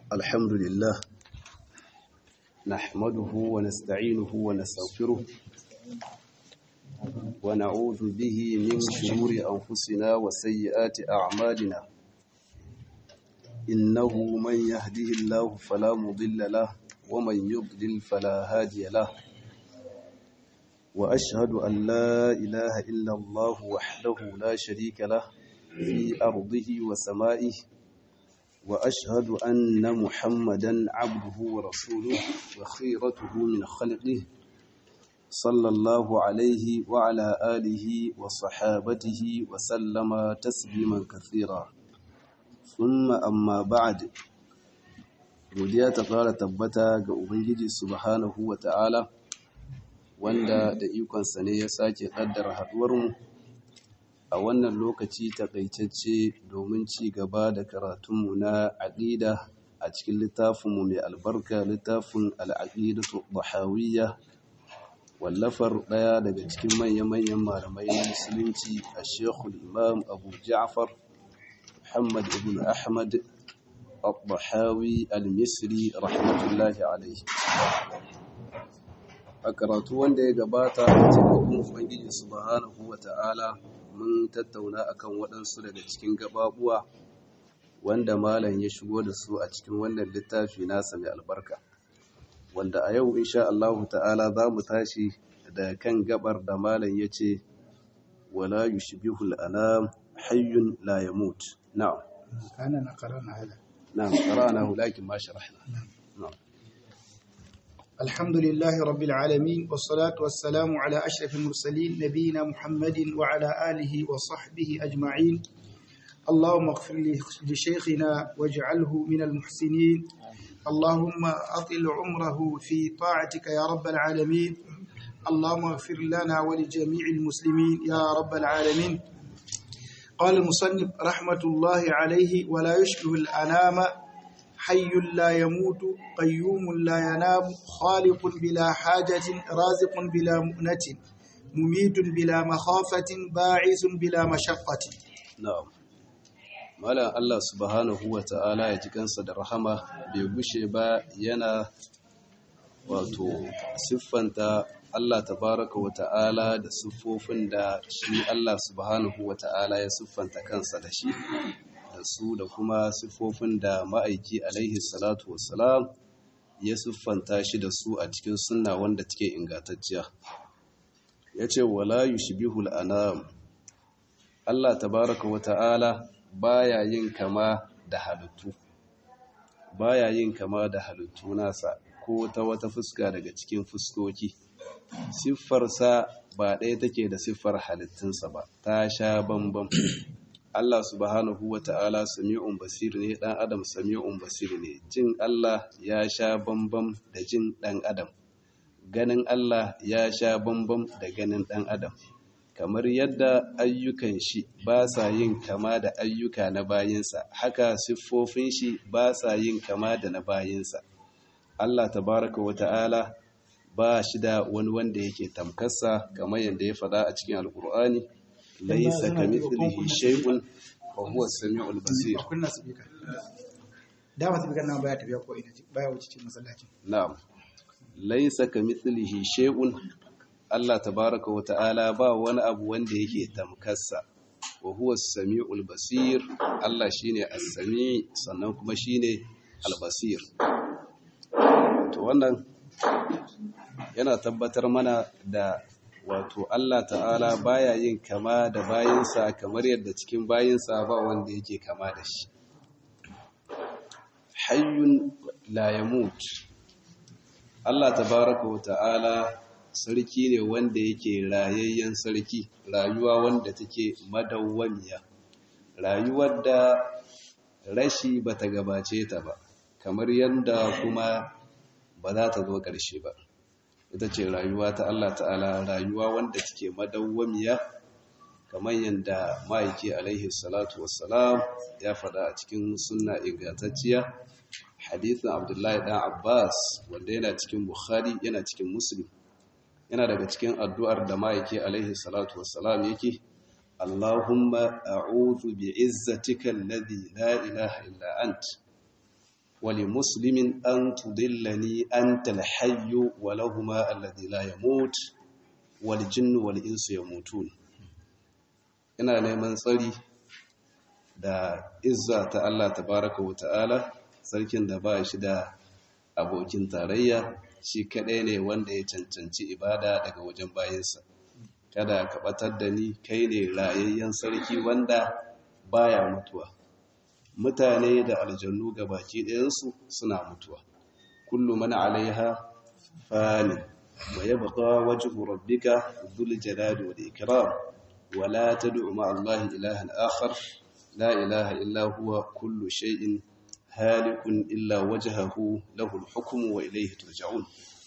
الحمد لله نحمده ونستعينه ونستغفره ونعوذ به من شرور أنفسنا وسيئات أعمالنا إنه من يهده الله فلا مضل له ومن يضلل فلا هادي له وأشهد أن لا إله إلا الله وحده لا شريك له في أرضه وسمائه وأشهد أن محمدا عبده ورسوله وخيرته من خلقه صلى الله عليه وعلى آله وصحابته وسلم تسليما كثيرا ثم أما بعد godiya ta fara tabbata ga Ubangiji subhanahu wa ta'ala wanda da ikonsa ne ya sake ƙaddara haɗuwarmu a wannan lokaci takaitacce domin ci gaba da karatunmu na aƙida a cikin littafinmu mai albarka littafin al'aƙidatu bahawiyya wallafar ɗaya daga cikin manya-manyan malamai na musulunci a shekul imam abu ja'far muhammad ibn ahmad al-bahawi al-misri rahmatullahi alaihi a karatu wanda ya gabata a cikin ubangiji subhanahu wa ta'ala mun tattauna akan waɗansu daga cikin gababuwa wanda malam ya shigo da su a cikin wannan littafi nasa mai albarka wanda a yau insha Allah ta'ala za mu tashi da kan gabar da malam ya ce wala yushbihu al-anam hayyun la yamut na'am kana na qara'na hada na'am qara'nahu lakin ma sharahna na'am الحمد لله رب العالمين والصلاة والسلام على أشرف المرسلين نبينا محمد وعلى آله وصحبه أجمعين اللهم اغفر لشيخنا واجعله من المحسنين اللهم أطل عمره في طاعتك يا رب العالمين اللهم اغفر لنا ولجميع المسلمين يا رب العالمين قال المصنف رحمة الله عليه ولا يشبه الأنام حي لا يموت قيوم لا ينام خالق بلا حاجة رازق بلا مؤنة مميت بلا مخافة باعث بلا مشقة na'am malam Allah subhanahu wa ta'ala ya ji kansa da rahama bai gushe ba yana wato siffanta Allah tabaraka wa ta'ala da siffofin da shi Allah subhanahu wa ta'ala ya siffanta kansa da shi da su da kuma siffofin da ma'aiki alaihi salatu wassalam ya siffanta shi da su a cikin sunna wanda take ingantacciya ya ce wala yushbihul anam Allah tabaraka wa ta'ala baya yin kama da halittu baya yin kama da halittu nasa ko ta wata fuska daga cikin fuskoki siffarsa ba ɗaya take da siffar halittunsa ba ta sha bambam Allah subhanahu wa ta'ala sami'un basir ne ɗan adam sami'un basir ne jin Allah ya sha bambam da jin ɗan adam ganin Allah ya sha bambam da ganin ɗan adam kamar yadda ayyukan shi ba sa yin kama da ayyuka na bayinsa haka siffofin shi ba sa yin kama da na bayinsa Allah tabaraka wa ta'ala ba shi da wani wanda yake tamkarsa kamar yadda ya faɗa a cikin alkur'ani laisa kamithlihi shay'un wa huwa as-sami'ul basir kunna sabika dama sabika nan baya tafiya ko ina baya wuce cikin masallacin na'am laisa kamithlihi shay'un Allah tabaraka wa ta'ala ba wani abu wanda yake tamkarsa wa huwa as-sami'ul basir Allah shine as-sami sannan kuma shine al-basir to wannan yana tabbatar mana da wato Allah ta'ala baya yin kama da bayinsa kamar yadda cikin bayinsa ba wanda yake kama da shi hayyun la yamut Allah tabaraka wa ta'ala sarki ne wanda yake rayayyen sarki rayuwa wanda take madawwamiya rayuwar da rashi bata gabace ta ba kamar yadda kuma ba za ta zo ƙarshe ba ita ce rayuwa ta Allah ta'ala rayuwa wanda take madawwamiya kamar yadda ma'aiki alaihi salatu wassalam ya faɗa a cikin sunna ingantacciya hadithin abdullahi ɗan abbas wanda yana cikin bukhari yana cikin muslim yana daga cikin addu'ar da ma'aiki alaihi salatu wassalam yake Allahumma a'udhu bi'izzatika alladhi la ilaha illa ant wali muslimin an tudillani anta alhayyu wa lahumā alladhī lā yamūt wal jinnu wal insu yamutun ina neman tsari da izza ta Allah tabaraka wa ta'ala sarkin da ba shi da abokin tarayya shi kaɗai ne wanda ya cancanci ibada daga wajen bayansa kada ka batar da ni kai ne rayayyen sarki wanda baya mutuwa mutane da aljannu ga baki ɗayansu suna mutuwa kullu man alaiha fani wa yabqa wajhu rabbika dhul jalali wal ikram wa la tad'u ma'a allahi ilahan akhar la ilaha illa huwa kullu shay'in halikun illa wajhahu lahu al-hukmu wa ilayhi turja'un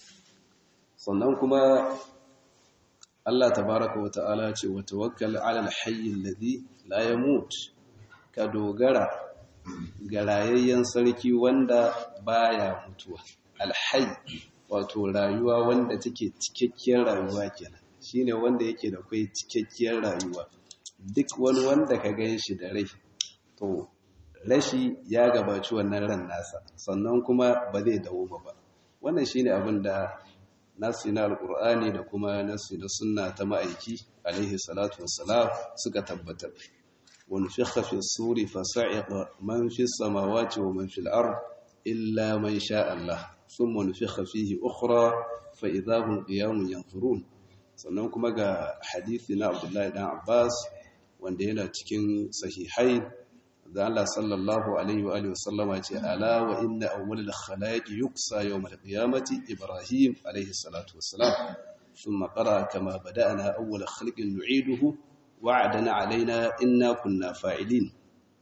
sannan kuma Allah tabaraka wa ta'ala ce wa tawakkal 'ala al-hayy alladhi la yamut ka dogara ga rayayyen sarki wanda baya mutuwa al-hayy wato rayuwa wanda take cikakkiyar rayuwa kenan shine wanda yake da kai cikakkiyar rayuwa duk wani wanda ka gan shi da rai to rashi ya gabaci wannan ran nasa sannan kuma ba zai dawo ba wannan shine abin da nasi na alkur'ani da kuma nasi na sunna ta ma'aiki alaihi salatu wassalam suka tabbatar wani fikha fi suri fasa'iqa man fi samawati wa man fil ard illa man sha Allah thumma nufikha fihi ukhra fa idahum qiyamun yanzurun sannan kuma ga hadisi na Abdullahi dan Abbas wanda yana cikin sahihai da Allah sallallahu alaihi wa alihi wasallama ce ala wa inna awwalal khalaiqi yuksa yawmal qiyamati Ibrahim alaihi salatu wassalam thumma qara kama bada'na awwal khalqin nu'iduhu wa'adana alaina inna kunna fa'ilin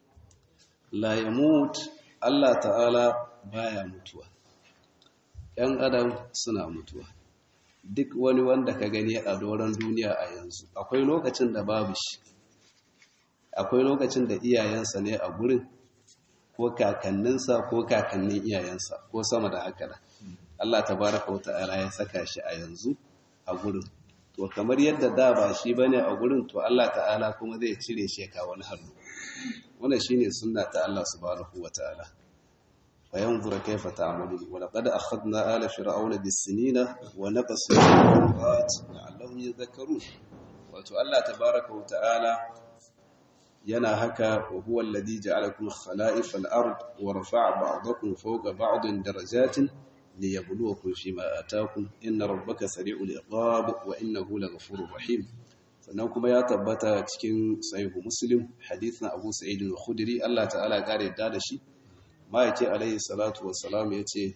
la yamut Allah ta'ala baya mutuwa ‘yan adam suna mutuwa duk wani wanda ka gani a doron duniya a yanzu akwai lokacin da babu shi akwai lokacin da iyayensa ne a gurin ko kakanninsa ko kakannin iyayensa ko sama da haka da Allah tabaraka wa ta'ala ya saka shi a yanzu a gurin to kamar yadda da ba shi bane a gurin to Allah ta'ala kuma zai cire shi ka wani hannu wannan shine sunna ta Allah subhanahu wa ta'ala fa yanzura kayfa ta'malun wa laqad akhadna ala fir'auna bis-sinina wa naqasu min la'allahum yadhakkarun wato Allah tabaraka wa ta'ala yana haka wa huwa alladhi ja'alakum khala'ifal ard wa rafa'a ba'dakum fawqa ba'din darajatin liyabluwakum fima ataakum inna rabbaka sari'ul iqab wa innahu laghafurur rahim sannan kuma ya tabbata cikin sahihu muslim hadithin abu sa'id al-khudri Allah ta'ala kare yadda da shi ma'aiki alayhi salatu wassalam yace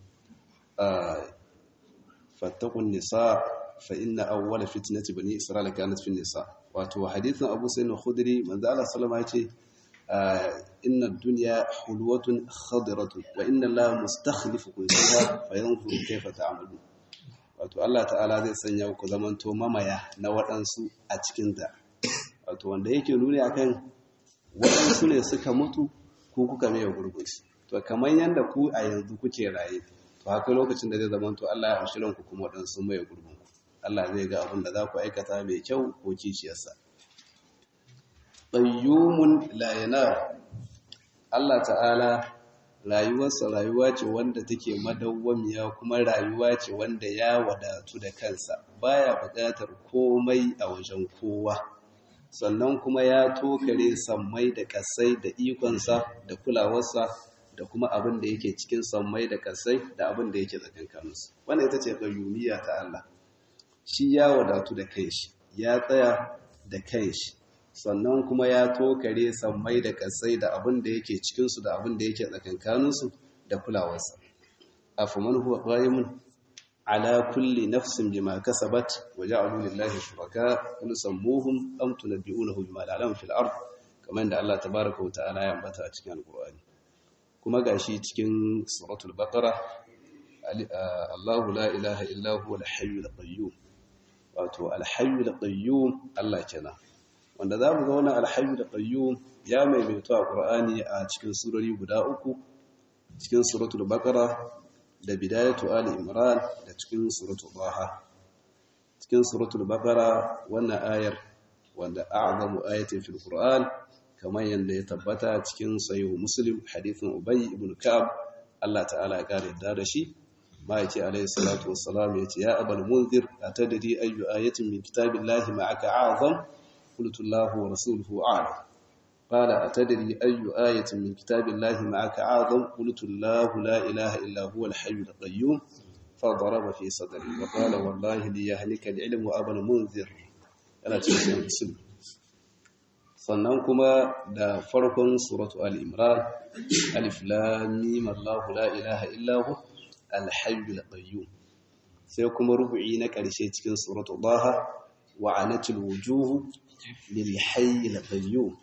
fattaqun nisa fa inna awwala fitnati bani isra'ila kanat fi nisa wato hadithin abu sa'id al-khudri manzo Allah sallama yace inna ad-dunya hulwatun khadiratun wa inna allaha mustakhlifukum fiha fayanzuru kayfa ta'malun wato Allah ta'ala zai sanya ku zamanto mamaya na waɗansu a cikin ta wato wanda yake nuni akan waɗansu ne suka mutu ku kuka mai gurgurci to kamar yanda ku a yanzu kuke raye to haka lokacin da zai zamanto Allah ya amshi ranku kuma waɗansu mai gurgurku Allah zai ga abin da za ku aikata mai kyau ko kishiyarsa qayyumun la yanar Allah ta'ala rayuwarsa rayuwa ce wanda take madawwamiya kuma rayuwa ce wanda ya wadatu da kansa baya buƙatar komai a wajen kowa sannan kuma ya tokare sammai da kasai da ikonsa da kulawarsa da kuma abin da yake cikin sammai da kasai da abin da yake tsakankaninsu wannan ita ce qayyumiyya ta Allah shi ya wadatu da kanshi ya tsaya da kanshi sannan kuma ya tokare sammai da kasai da abin da yake cikinsu da abin da yake tsakankaninsu da kulawarsa afaman huwa qa'imun ala kulli nafsin bima kasabat wa ja'alu lillahi shuraka qul sammuhum am tunabbi'unahu bima la ya'lamu fil ard kamar da Allah tabaaraka wa ta'ala ya ambata a cikin alqur'ani kuma gashi cikin suratul baqara Allahu la ilaha illa huwa al-hayyul qayyum wato al-hayyul qayyum Allah kenan wanda za mu ga wannan alhayu da qayyum ya maimaito a Qur'ani a cikin surori guda uku cikin suratul baqara da bidayatu ali imran da cikin suratul baha cikin suratul baqara wannan ayar wanda a'zamu ayatin fil Qur'an kamar yanda ya tabbata cikin sahih muslim hadithin ubay ibn ka'ab Allah ta'ala ya kare da da shi ma'aiki alaihi salatu wassalam ya ce ya abal munzir atadri ayyu ayatin min kitabillahi ma'aka a'zam qultu Allahu wa rasuluhu a'lam qala atadri ayyu ayatin min kitabillahi ma'aka a'zam qultu Allahu la ilaha illa huwa al-hayyul qayyum فضرب في صدري وقال والله ليهلك العلم أبا المنذر أنا cikin muslim sannan kuma da farkon suratu al-imran alif lam mim Allahu la ilaha illa hu al-hayyul qayyum sai kuma rubu'i na karshe cikin suratu daha wa anatil wujuh lil hayyul qayyum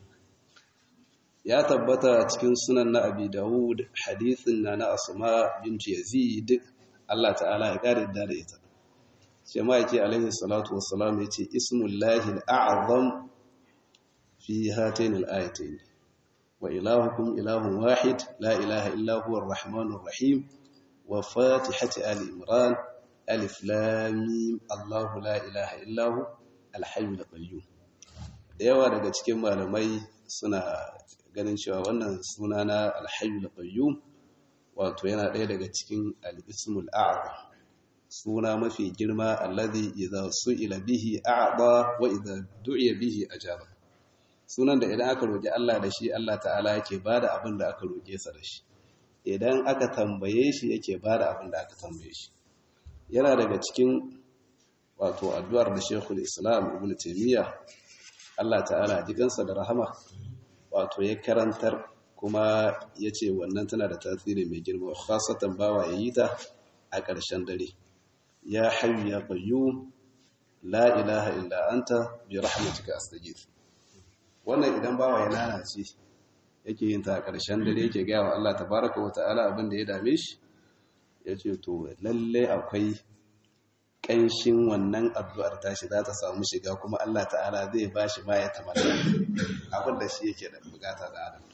ya tabbata cikin sunan na abi daud hadithin na na asma bint yazid Allah ta'ala ya kare da ita sai ma yake alaihi salatu wassalam yace ismullahi al-a'zam fi hatain al-ayatain wa ilahukum ilahun wahid la ilaha illa huwa ar-rahmanur rahim wa fatihati ali imran alif lam mim Allahu la ilaha illa hu al-hayyul qayyum da yawa daga cikin malamai suna ganin cewa wannan suna na al-hayyul qayyum wato yana ɗaya daga cikin al'ismul a'aba suna mafi girma allazi idza su'ila bihi a'ba wa idza du'iya bihi ajaba sunan da idan aka roki Allah da shi Allah ta'ala yake bada abin da aka roke sa da shi idan aka tambaye shi yake bada abin da aka tambaye shi yana daga cikin wato addu'ar da Sheikhul Islam Ibn Taymiyyah Allah ta'ala jikansa da rahama wato ya karantar kuma ya ce wannan tana da tasiri mai girma khasatan bawa ya yi ta a ƙarshen dare ya hayyu ya qayyum la ilaha illa anta bi rahmatika astaghith wannan idan bawa ya lalace yake yin ta a ƙarshen dare yake ga wa Allah tabaraka wa ta'ala abin da ya dame shi yace to lalle akwai ƙanshin wannan addu'ar tashi za ta samu shiga kuma Allah ta'ala zai bashi ma ya tamanna abin da shi yake da bukata da adam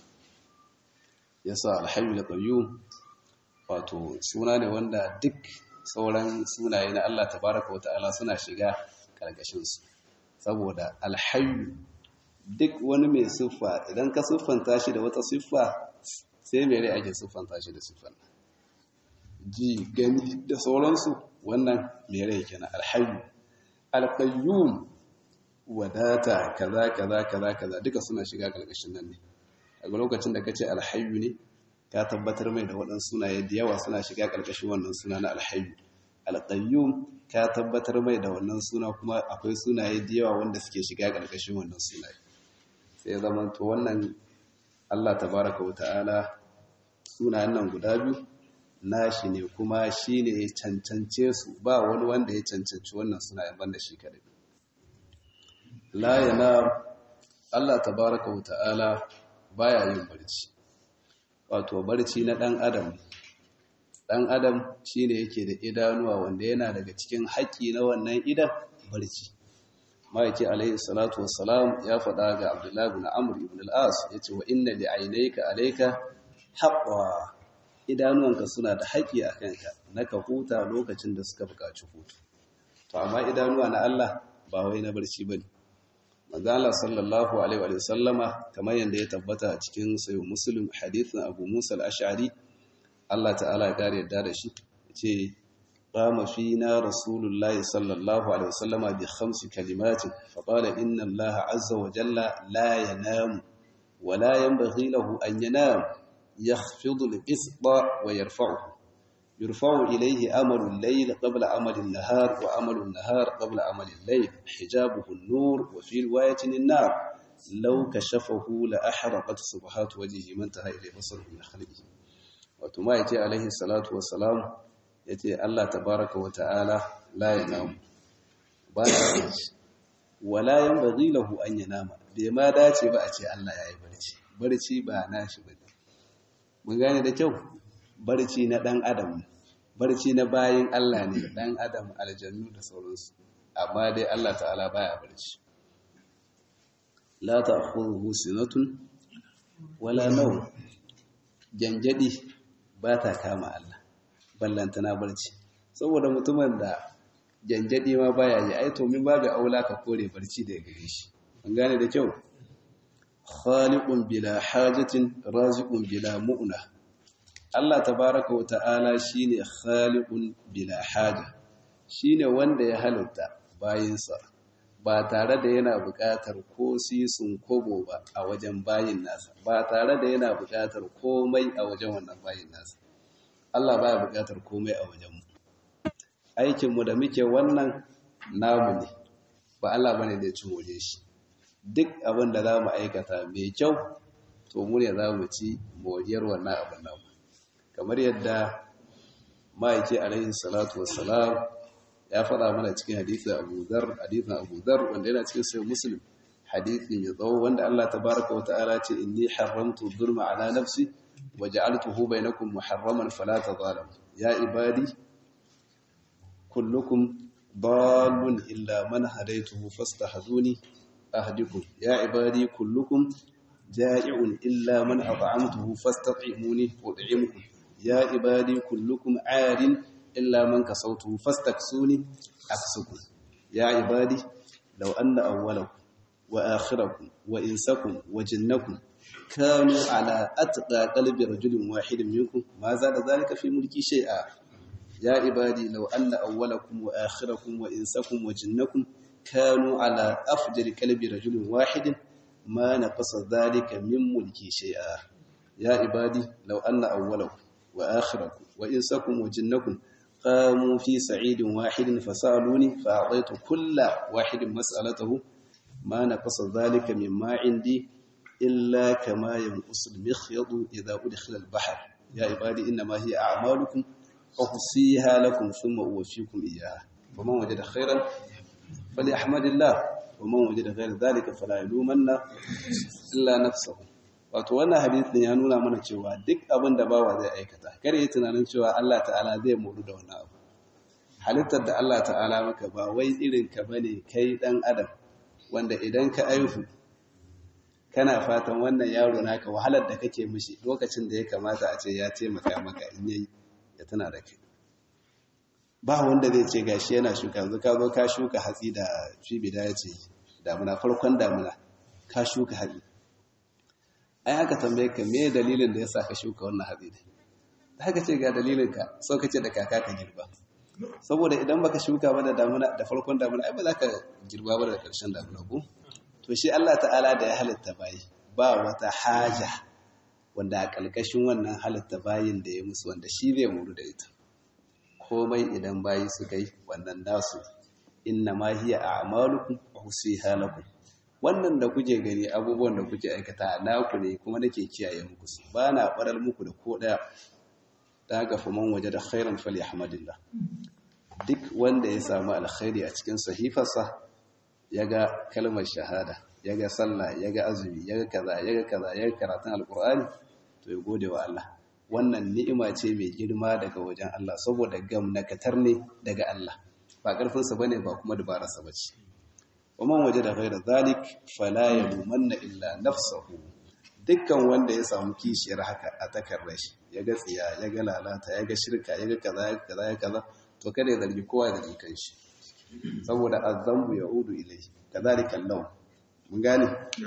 yasa alhayyul qayyum wato suna ne wanda duk sauran sunaye na Allah tabaraka wata'ala suna shiga karkashin su saboda alhayyu duk wani mai siffa idan ka siffanta shi da wata siffa sai mai rai ake siffanta shi da siffan ji gani da sauransu wannan mai rai kenan alhayyu alqayyum wadata kaza kaza kaza kaza duka suna shiga karkashin nan ne a lokacin da ka ce alhayu ne ka tabbatar mai da waɗansu sunaye da yawa suna shiga ƙarƙashin wannan suna na alhayu alƙayyum ka tabbatar mai da wannan suna kuma akwai sunaye da yawa wanda suke shiga ƙarƙashin wannan sunaye sai zama to wannan Allah tabaraka wa ta'ala sunayen nan guda biyu nashi ne kuma shi ne ya cancance su ba wani wanda ya cancanci wannan sunayen banda shi kadai la yana Allah tabaraka wa ta'ala baya yin barci wato barci na ɗan adam ɗan adam shine yake da idanuwa wanda yana daga cikin haƙƙi na wannan idan barci ma'aiki alaihi salatu wassalam ya faɗa ga abdullahi ibn amr ibn al-as yace wa inna li aynayka alayka haqqa idanuwanka suna da haƙƙi a kanka na ka huta lokacin da suka buƙaci hutu to amma idanuwa na Allah ba wai na barci bane manzala sallallahu alaihi wa sallama kamar yadda ya tabbata a cikin sayo muslim hadithin abu musa al-ash'ari Allah ta'ala ya kare yadda da shi ce qama fina rasulullahi sallallahu alaihi wa sallama bi khamsi kalimatin fa qala inna allaha azza wa jalla la yanamu wa la yanbaghi lahu an yanam yakhfidu al-qisṭa wa yarfa'uhu يرفع إليه أمل الليل قبل أمل النهار وأمل النهار قبل أمل الليل حجابه النور وفي رواية النار لو كشفه لأحرقت صبحات وجهه من انتهى إليه بصره من خلقه وتما يتي عليه الصلاة والسلام يتي الله تبارك وتعالى لا ينام بايع ولا ينبغي له أن ينام بما داتي بأتي الله يا برتي برتي با ناشي بني mun gane da kyau barci na ɗan adam barci na bayan Allah ne ɗan adam aljannu da sauransu amma dai Allah ta'ala baya barci la ta'khudhuhu sinatun wala nawm janjadi ba ta kama Allah ballantana barci saboda mutumin da janjadi ma baya yi ai to min babu aula ka kore barci daga gare shi an gane da kyau khaliqun bila hajatin raziqun bila mu'na Allah tabaraka wa ta'ala shine khaliqun bila haja shine wanda ya halitta bayinsa ba tare da yana buƙatar ko sisun kobo ba a wajen bayin nasa ba tare da yana buƙatar komai a wajen wannan bayin nasa Allah baya buƙatar komai a wajen mu aikinmu da muke wannan namu ne ba Allah bane da ya ci more shi duk abin da za mu aikata mai kyau to mu ne za mu ci moriyar wannan abin namu kamar yadda ma'aiki alaihi salatu wassalam ya faɗa mana cikin hadithin Abu Dharr hadithin Abu Dharr wanda yana cikin sahih Muslim hadithi mai tsawo wanda Allah tabaaraka wa ta'ala ce inni haramtu dhulma ala nafsi wa ja'altuhu bainakum muharraman fala tadhalamu ya ibadi kullukum dalun illa man hadaytuhu fastahduni ahdikum ya ibadi kullukum ja'i'un illa man at'amtuhu fastat'imuni ud'imukum ya ibadi kullukum 'arin إلا من كسوته فاستكسوني أكسكم يا عبادي لو أن أولكم وآخركم وإنسكم وجنكم كانوا على أتقى قلب رجل واحد منكم ما زاد ذلك في ملكي شيئا يا عبادي لو أن أولكم وآخركم وإنسكم وجنكم كانوا على أفجر قلب رجل واحد ما نقص ذلك من ملكي شيئا يا عبادي لو أن أولكم وآخركم وإنسكم وجنكم قاموا في سعيد واحد فسألوني فأعطيت كل واحد مسألته ما نقص ذلك مما عندي إلا كما ينقص المخيط إذا أدخل البحر يا عبادي إنما هي أعمالكم أحصيها لكم ثم أوفيكم إياها فمن وجد خيرا فليحمد الله ومن وجد غير ذلك فلا يلومن إلا نفسه wato wannan hadisin ya nuna mana cewa duk abin da bawa zai aikata kare yi tunanin cewa Allah ta'ala zai moru da wannan abu halittar da Allah ta'ala maka ba wai irin ka bane kai dan adam wanda idan ka aihu kana fatan wannan yaro naka wahalar da kake mishi lokacin da ya kamata a ce ya taimaka maka in yayi ya tana da kai ba wanda zai ce gashi yana shuka yanzu ka zo ka shuka hatsi da fi bidaya ce damuna farkon damuna ka shuka hatsi ai aka tambaye ka me dalilin da yasa ka shuka wannan hatsi ne haka ce ga dalilin ka so kace da kaka ka girba saboda idan baka shuka ba da damuna da farkon damuna ai ba za ka girba ba da karshen damuna ko to shi Allah ta'ala da ya halitta bayi ba wata haja wanda a kalkashin wannan halitta bayin da ya musu wanda shi zai muru da ita komai idan bayi suka yi wannan nasu inna ma hiya a'malukum wa husiha lakum wannan da kuke gani abubuwan da kuke aikata naku ne kuma nake kiyaye muku su ba na barar muku da ko daya ta haka faman waje da khairan falyahmadillah duk wanda ya samu alkhairi a cikin sahifarsa ya ga kalmar shahada ya ga sallah ya ga azumi ya ga kaza ya ga kaza ya ga karatun alkur'ani to ya gode wa Allah wannan ni'ima ce mai girma daga wajen Allah saboda gamnakatar ne daga Allah ba ƙarfinsa bane ba kuma dubararsa bace ومن وجد غير ذلك فلا يلومن illa nafsahu dukkan wanda ya samu kishiyar haka a takarrar shi ya ga tsiya ya ga lalata ya ga shirka ya ga kaza ya kaza ya kaza to kada ya zargi kowa ya zargi kanshi saboda azambu yaudu ilayhi kadhalika law mun gane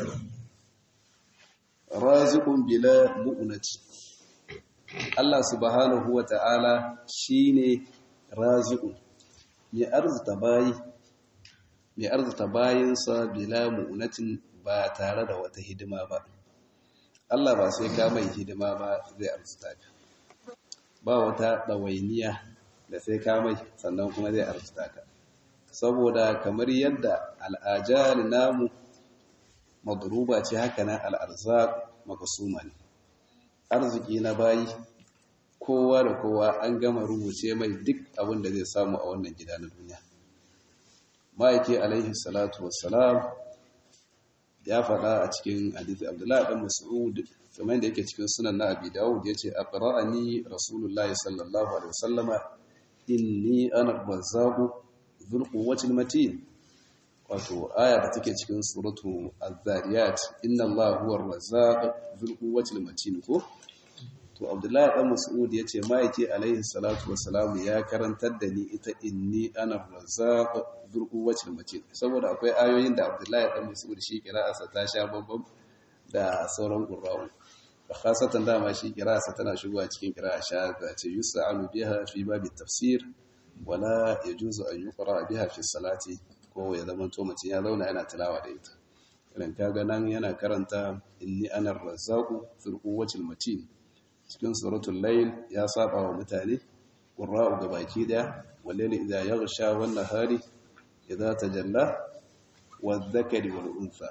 raziqun bila mu'nati Allah subhanahu wa ta'ala shine raziqun ya arzuta bayi mai arzuta bayansa bila mu'unatin ba tare da wata hidima ba Allah ba sai ka mai hidima ba zai arzuta ka ba wata ɗawainiya da sai ka mai sannan kuma zai arzuta ka saboda kamar yadda al'ajal namu madruba ce haka nan al'arzaq makasuma ne arziki na bayi kowa da kowa an gama rubuce mai duk abin da zai samu a wannan gida na duniya ma'aiki alaihi salatu wassalam ya faɗa a cikin hadithi abdullahi ɗan mas'ud kamar da yake cikin sunan na abi dawud ya ce aqra'ani rasulullahi sallallahu alaihi wasallama inni ana razzaqu dhul quwwati matin wato aya da take cikin suratu az-zariyat inna allaha huwa ar-razzaq dhul quwwati matin ko to abdullahi dan mas'ud yace ma'aiki alaihi salatu wassalam ya karantar da ni ita inni ana razzaq dhul quwwati matin saboda akwai ayoyin da abdullahi dan mas'ud shi kira'arsa ta sha bambam da sauran qurra'u khasatan dama shi kira'arsa tana shigowa cikin kira'a shahada ce yus'alu biha fi babi tafsir wala yajuzu an yuqra biha fi salati ko ya zama to mutum ya zauna yana tilawa da ita idan kaga nan yana karanta inni ana razzaqu fil quwwatil matin cikin suratul layl ya saba wa mutane qurra'u gabaki daya wallayli idha yaghsha wan nahari idha tajalla wadh-dhakari wal untha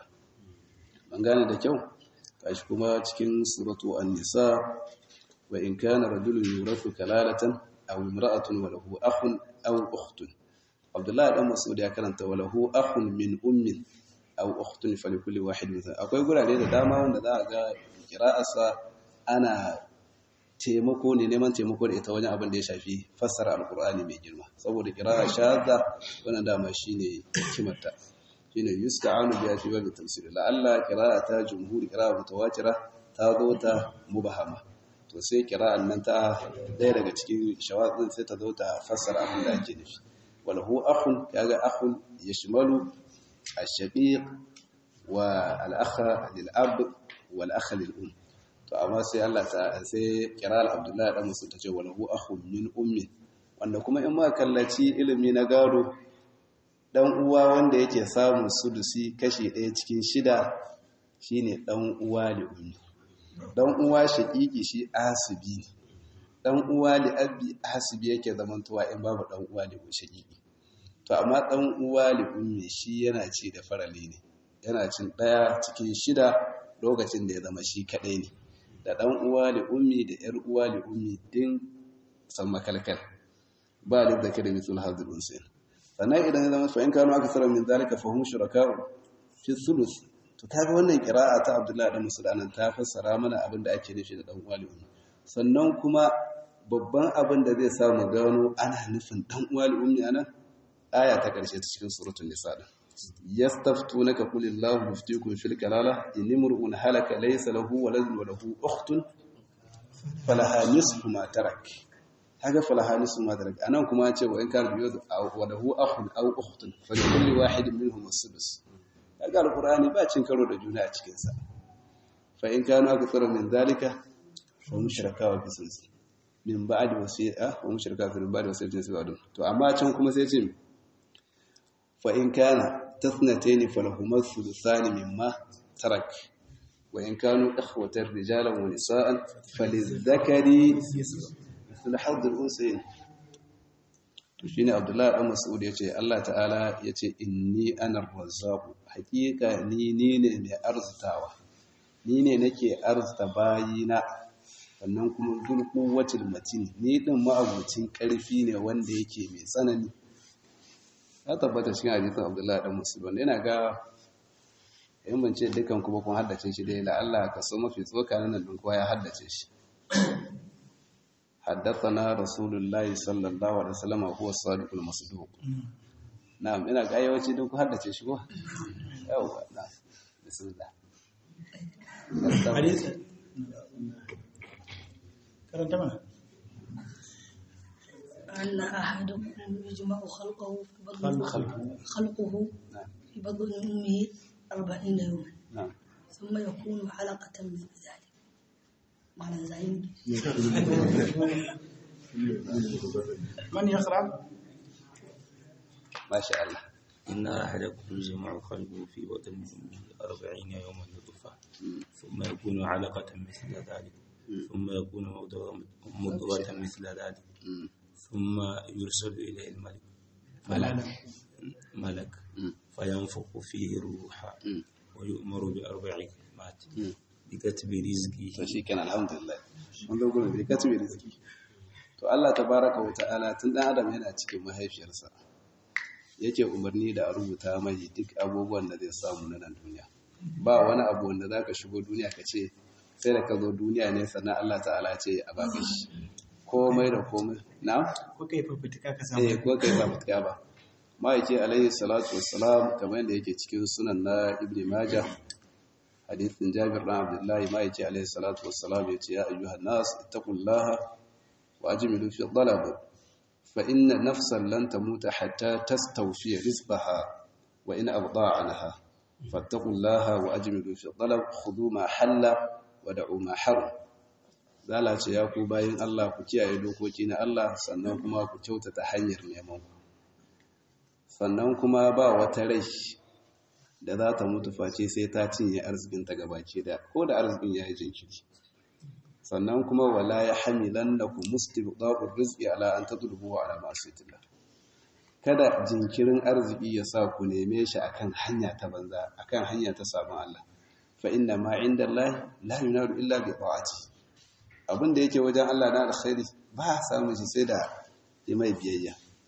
an gane da kyau kashi kuma cikin suratu an-nisa wa in kana rajulun yurathu kalalatan aw imra'atun wa lahu akhun aw ukhtun Abdullahi dan Mas'ud ya karanta wa lahu akhun min ummin aw ukhtun falikulli wahid minhum akwai gurare da dama wanda za a ga qira'arsa ana taimako ne neman taimako da ita wajen abin da ya shafi fassara alqur'ani mai girma saboda qira'a shadda wannan dama shine kimarta shine yusta'anu biya fi babu tafsir la Allah qira'ata jumhur qira'a mutawatira ta zo ta mubahama to sai qira'an nan ta daya daga cikin shawazin sai ta zo ta fassara abin da ake nufi wala hu akhun kaga akhun yashmalu ash-shaqiq wa al-akha lil-ab wal-akha lil-um to amma sai Allah ta sai qira'al Abdullahi dan Musa tace wala hu akhun min ummi wanda kuma in ma kallaci ilimi na gado dan uwa wanda yake samun sudusi kashi ɗaya cikin shida shine dan uwa li ummi dan uwa shaqiqi shi asibi ne dan uwa li abi asibi yake zamantowa in babu dan uwa li shaqiqi to amma dan uwa li ummi shi yana ci da farali ne yana cin ɗaya cikin shida lokacin da ya zama shi kadai ne da dan uwa li ummi da yar uwa li ummi din san makalkal ba da zakari misul hadul unsayn sannan idan ya zama fa'in kanu aka tsara min zalika fa hum shuraka'u fi thuluth to kaga wannan qira'a ta Abdullahi dan Musulmanan ta fassara mana abin da ake nufi da dan uwali ummi sannan kuma babban abin da zai samu gano ana nufin dan uwali ummi anan aya ta karshe ta cikin suratul nisa din yastaftunaka qulillahu yuftikum fil kalala in imru'un halaka laysa lahu waladun wa lahu ukhtun falaha nisfu ma tarak kaga falahani su madarak anan kuma ce wa in kana biyu wa lahu akhun aw ukhtun fa kulli wahidin minhum as-sudus kaga alqur'ani ba cin karo da juna a cikin sa fa in kana akthara min zalika fa mushraka wa bisus min ba'd wasi'a wa mushraka fi ba'd wasi'atin sabadun to amma can kuma sai ce fa in kana tathnatayn falahuma thuluthani mimma tarak wa in kanu ikhwatan rijalan wa nisa'an falizakari da haddar unsayin to shine abdullahi dan mas'ud yace Allah ta'ala yace inni ana razzaq hakika ni ni ne mai arzitawa ni ne nake arzita bayina sannan kuma dulku wacil matin ni din ma'abucin karfi ne wanda yake mai tsanani ya tabbata cikin hadisin abdullahi dan mas'ud wanda yana ga in ban ce dukan kuma kun haddace shi dai la Allah ka so mafi tsoka nan din kowa ya haddace shi حدثنا رسول الله صلى الله عليه وسلم هو الصادق المصدوق نعم ina ga yawanci duk ku haddace shi ko yawa na bismillah hadisi karanta mana أن أحدكم يجمع خلقه في بطن خلقه. خلقه نعم في بطن أمه أربعين يوما نعم ثم يكون علقة مثل ذلك معنى زعيم من يقرأ ما شاء الله إن أحدكم يجمع خلقه في بطن أمه أربعين يوما نطفة ثم يكون علقة مثل ذلك ثم يكون مضغة مضغة مثل ذلك مم. ثم يرسل إليه الملك ملك. ملك مم. فينفخ فيه الروح مم. ويؤمر بأربع كلمات مم. بكتب to رزقه shi kenan alhamdulillah mun zo gurin bai kace rizki to Allah tabaraka wa ta'ala tun dan adam yana cikin mahaifiyarsa yake umarni da a rubuta mai duk abubuwan da zai samu na nan duniya ba wani abu wanda zaka shigo duniya ka ce sai da ka zo duniya ne sannan Allah ta'ala ce a baka shi komai da komai na ko kai fafutuka ka samu eh ko kai ba mutka ba ma'aiki alaihi salatu wassalam kamar yadda yake cikin sunan na ibn majah hadithin jabir na abdullahi ma'aiki alaihi salatu wassalam ya ce ya ayyuhan nas ittaqullaha wa ajmilu fi talab fa inna nafsan lan tamuta hatta tastawfi rizqaha wa in abda anha fattaqullaha wa ajmilu fi talab khudhu ma halla wa da'u ma haram zala ce ya ku bayin Allah ku kiyaye dokoki na Allah sannan kuma ku kyautata hanyar neman ku sannan kuma ba wata rai da za ta mutu face sai ta cinye arzikinta gabaki da ko da arzikin ya yi jinkiri sannan kuma wala ya hamilan na ku mustibda'ur rizqi ala an tadrubu ala ma'asiyatillah kada jinkirin arziki ya sa ku neme shi akan hanya ta banza akan hanya ta sabon Allah fa inna ma inda Allah la yunaru illa bi ta'ati abin da yake wajen Allah na alkhairi ba samu shi sai da yi mai biyayya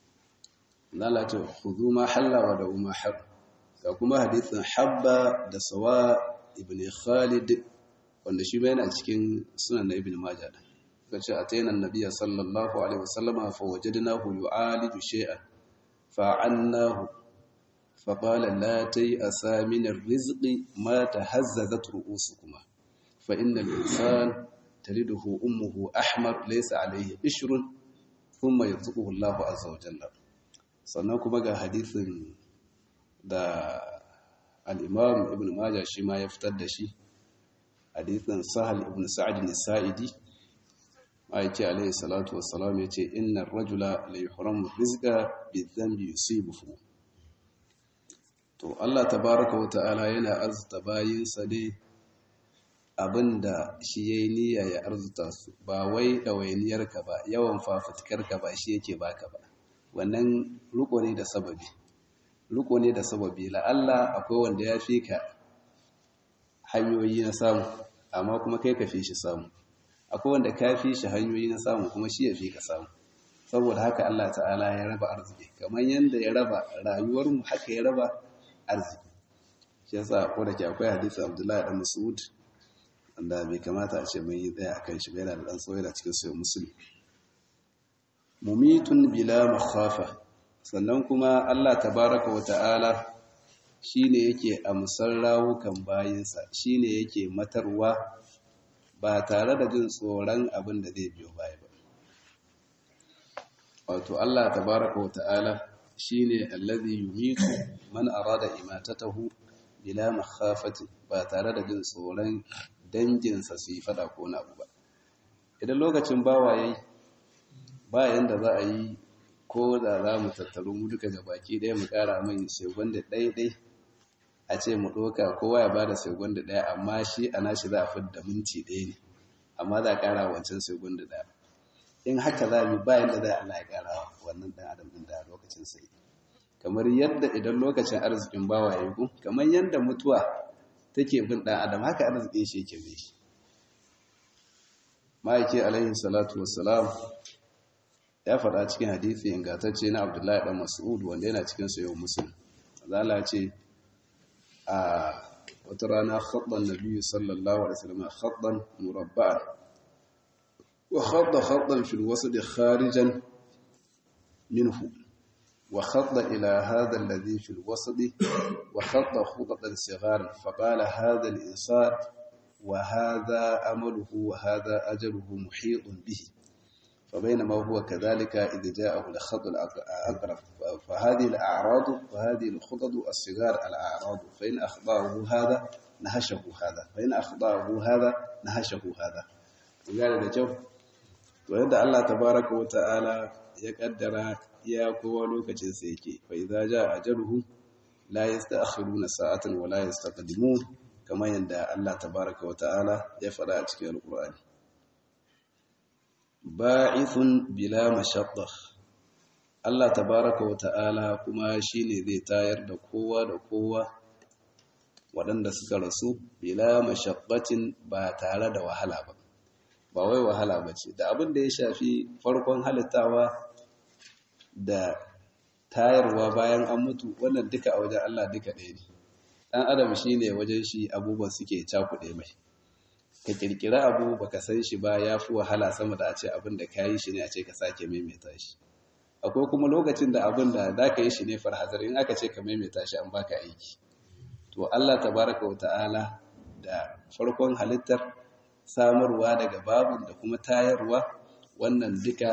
lalata khudhu ma halla wa da ma har ga kuma hadithin habba da sawa ibn khalid wanda shi bai yana cikin sunan ibn majah da kace atayna annabiyya sallallahu alaihi wasallama fa wajadnahu yu'aliju shay'an fa'annahu فقال لا تيأسا من الرزق ما تهززت رؤوسكما فإن الإنسان تلده أمه أحمر ليس عليه إشر ثم يرزقه الله عز وجل sannan kuma ga hadithin da al'imam ibn Majah shi ma ya fitar da shi hadithin sahal ibn sa'ad nisa'idi ma'aiki alaihi salatu wassalam ya ce inna rajula la yuhramu rizqa bi dhanbi yusibuhu to Allah tabaraka wa ta'ala yana arzuta bayinsa ne abinda shi yayi niyya ya arzuta su ba wai ɗawainiyarka ba yawan fafutukarka ba shi yake baka ba wannan ruko ne da sababi ruko ne da sababi la'alla akwai wanda ya fi ka hanyoyi na samu amma kuma kai ka fi shi samu akwai wanda ka fi shi hanyoyi na samu kuma shi ya fi ka samu saboda haka Allah ta'ala ya raba arziki kamar yadda ya raba rayuwarmu haka ya raba arziki shi yasa ko da ke akwai hadisi Abdullahi dan Mas'ud wanda bai kamata a ce mun yi tsaya akan shi ba yana da dan tsawo da cikin sayo musulmi mumitun bila makhafa sannan kuma Allah tabaraka wa ta'ala shine yake amsar rawukan bayinsa shine yake matarwa ba tare da jin tsoron abin da zai biyo baya ba wato Allah tabaraka wa ta'ala shine allazi yumitu man arada imatatahu bila makhafati ba tare da jin tsoron danginsa su yi fada ko na ba idan lokacin bawa yayi ba yanda za a yi ko da za mu tattaru mu duka ga baki ɗaya mu ƙara mai segon da ɗaiɗai a ce mu ɗoka kowa ya ba da segon da ɗaya amma shi a nashi za a fi da minti ɗaya ne amma za a ƙara wancan segon da ɗaya in haka za mu ba yanda za a Allah ya ƙara wannan ɗan adam ɗin da lokacin sai kamar yadda idan lokacin arzikin bawa ya yi kamar yadda mutuwa take bin ɗan adam haka arzikin shi yake bai shi ma'aiki alaihi salatu wassalam ya faɗa cikin hadithi ingantacce na abdullahi ɗan mas'ud wanda yana cikin sayo musulun zala ce a wata rana khaɗan nabi sallallahu alaihi wasallam khaɗan murabba'an wa khaɗa khaɗan fil wasu da kharijan minhu wa khaɗa ila hada alladhi fil wasdi wa khaɗa khudatan sigaran faqala hada al-insan wa hada amaluhu wa hada ajaluhu muhitun bihi فبينما هو كذلك إذ جاءه الخط الأقرب فهذه الأعراض وهذه الخطط الصغار الأعراض فإن أخطأه هذا نهشه هذا فإن أخطأه هذا نهشه هذا وقال ده جو وعند الله تبارك وتعالى يقدر يا قوة لوكacin sa yake fa idza jaa ajaluhu la yasta'khiruna sa'atan wa la yastaqdimun kamar yadda Allah tabaraka wa ta'ala ya faɗa a cikin alqur'ani ba'ithun bila mashaqqa Allah tabaraka wa ta'ala kuma shine zai tayar da kowa da kowa waɗanda suka rasu bila mashaqqatin ba tare da wahala ba ba wai wahala bace da abin da ya shafi farkon halittawa da tayarwa bayan an mutu wannan duka a wajen Allah duka ɗaya ne dan adam shine wajen shi abubuwan suke cakuɗe mai ka kirkira abu baka san shi ba ya fi wahala sama da a ce abin da ka yi shi ne a ce ka sake maimaita shi akwai kuma lokacin da abin da za ka yi shi ne farhazar in aka ce ka maimaita shi an baka aiki to Allah tabaraka wa ta'ala da farkon halittar samarwa daga babin da kuma tayarwa wannan duka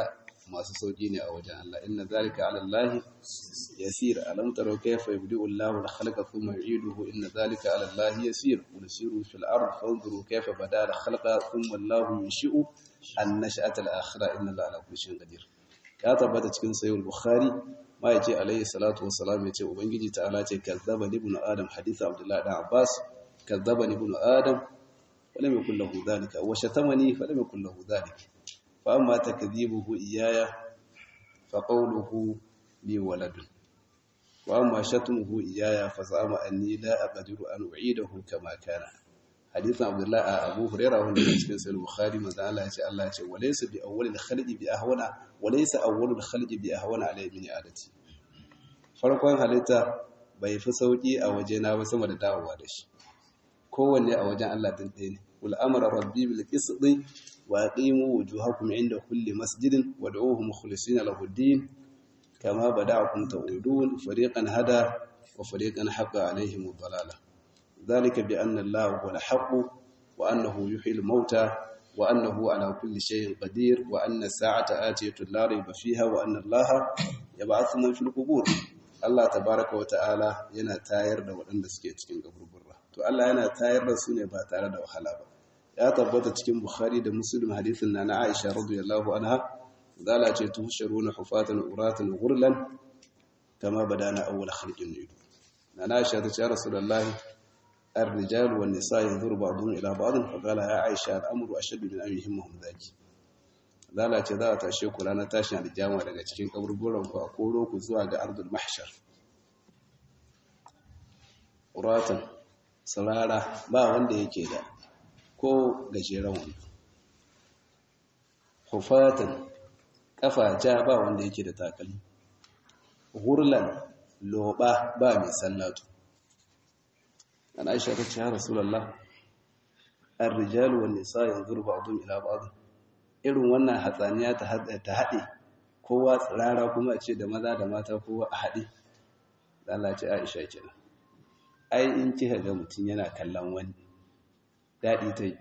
masu sauki ne a wajen Allah inna zalika ala Allah yasir alam taro kayfa yabdi'u Allahu al-khalqa thumma yu'iduhu inna zalika ala Allah yasir qul siru fil ard fanzuru kayfa bada al-khalqa thumma Allahu yunshi'u an-nash'ata al-akhirah inna Allaha ala kulli shay'in qadir ya tabbata cikin sahih al-bukhari ma yace alayhi salatu wassalam yace ubangiji ta'ala ce kazzaba ibnu adam hadith abdullah da abbas kazzaba ibnu adam ولم يكن له ذلك وشتمني فلم يكن له ذلك فأما تكذيبه إياي فقوله لي ولد وأما شتمه إياي فزعم أني لا أقدر أن أعيده كما كان حديث عبد الله أبو هريرة هو الذي في سنة البخاري ما زال الله يقول الله يقول وليس بأول الخلق بأهون وليس أول الخلق بأهون عليه من عادتي farkon halitta bai fi sauki a wajena ba sama da dawowa da shi kowanne a wajen Allah din ɗaya ne wal amara rabbi bil qisti wa aqimu wujuhakum inda kulli masjidin wad'uuhu mukhlisina lahu ad-din kama bada'akum ta'udun fariqan hada wa fariqan haqa alaihim ad-dalalah dhalika bi anna Allah huwa al-haqq wa annahu yuhyi al-mauta wa annahu ala kulli shay'in qadir wa anna as-sa'ata atiyatu la rayba fiha wa anna Allah yab'athu man fil qubur Allah tabaraka wa ta'ala yana tayar da waɗanda suke cikin kaburburra to Allah yana tayar da su ne ba tare da wahala ba ya tabbata cikin Bukhari da Muslim hadisin na na Aisha radiyallahu anha zala ce tuhsharuna hufatan uratan ghurlan kama badana awwal khalqin nudu na na Aisha ta ce Rasulullahi الرجال والنساء ينظر بعضهم إلى بعض فقال يا عائشة الأمر أشد من أن يهمهم ذلك zala ce za a tashe ku ranar tashin aljama daga cikin kaburburan ku a koro ku zuwa ga ardul mahshar uratan sarara ba wanda yake da ko gajeren wani hufatan kafa ja ba wanda yake da takalmi hurlan loba ba mai sallatu an aisha ta ce ya rasulallah ar-rijalu wan nisa yanzuru ba'dhum ila ba'd irin wannan hatsaniya ta haɗe kowa tsirara kuma a ce da maza da mata kowa a haɗe Allah ce Aisha kenan ai in kika ga mutum yana kallon wani daɗi ta yi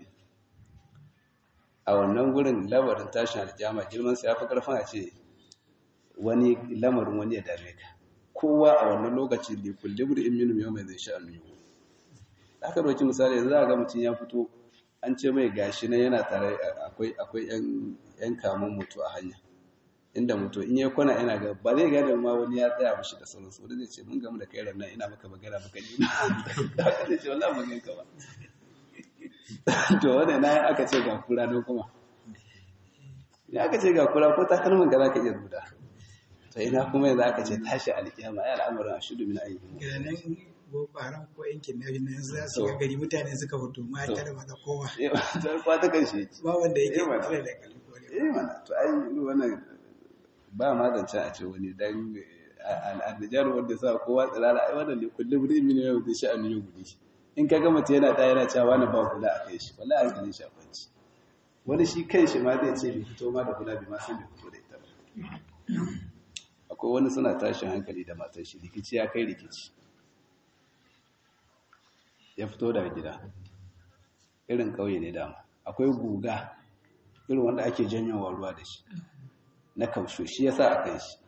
a wannan gurin lamarin tashin aljama girman sa ya fi ƙarfin a ce wani lamarin wani ya dame ka kowa a wannan lokaci da kulle gudu in minu mai zai sha annu aka ɗauki misali yanzu a ga mutum ya fito an ce mai gashi na yana tare akwai akwai yan kamun mutu a hanya inda mutu in ya kwana yana ga ba zai gane ma wani ya tsaya mishi da sauransu wani zai ce mun gamu da kai ranar ina maka magana maka ne haka zai ce wallahi mun ganka ba to wannan na aka ce ga kura don kuma ya aka ce ga kura ko takalmin ga zaka iya ruda to ina kuma yanzu aka ce tashi alkiyama ya al'amuran ashudu min ayyuhum boko haram ko yankin na yanzu za su ga gari mutane suka fito mata da maza kowa ba ta karshe ba wanda yake Eh, mana. tsare da kalli eh mana to ai wannan ba ma zance a ce wani dan al'adjar wanda sa kowa tsirara ai wannan ne kullum rimi ne yau da sha'ani yau gudu in ka gama yana ta yana cewa wani ba kula a kai shi wallahi an gane shi a kwanci wani shi kai shi ma zai ce bai fito ma da kula bai ma san bai fito da ita ba akwai wani suna tashin hankali da matar shi rikici ya kai rikici ya fito daga gida irin kauye ne dama akwai guga irin wanda ake janyowa ruwa da shi na kausho shi yasa a kai shi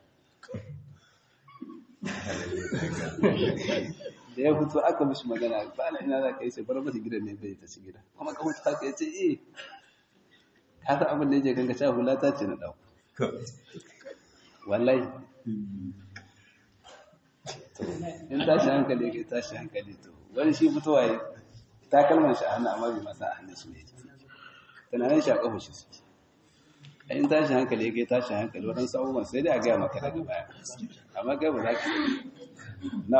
da ya fito aka mishi magana ba na ina za ka yi sai bar masa gidan ne bai ta ci gida kuma ka mutu haka ya ce eh ka san abin da yake ganga cewa hula ta ce na ɗau wallahi to in tashi hankali yake tashi hankali to wani shi fitowa ya takalman shi a hannu amma bai masa a hannun su ne tunanin shi a kafa shi suke in tashi hankali yake tashi hankali waɗansu abubuwan sai dai a gaya maka daga baya amma kai ba za ka yi na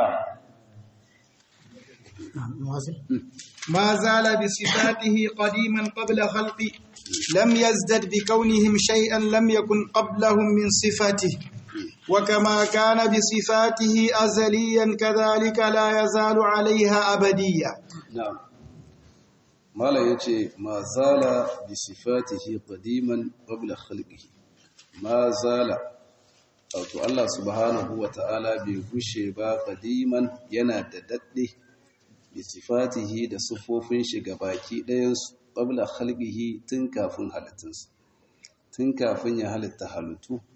ما زال بصفاته قديما قبل خلقه لم يزدد بكونهم شيئا لم يكن قبلهم من صفاته وكما كان بصفاته أزليا كذلك لا يزال عليها أبديا na'am malam yace ma zala bi sifatihi qadiman qabla khalqihi ma zala wato Allah subhanahu wa ta'ala bai gushe ba qadiman yana da dadde bi sifatihi da sufofin shi baki ɗayan su qabla khalqihi tun kafin halittunsa tun kafin ya halitta halittu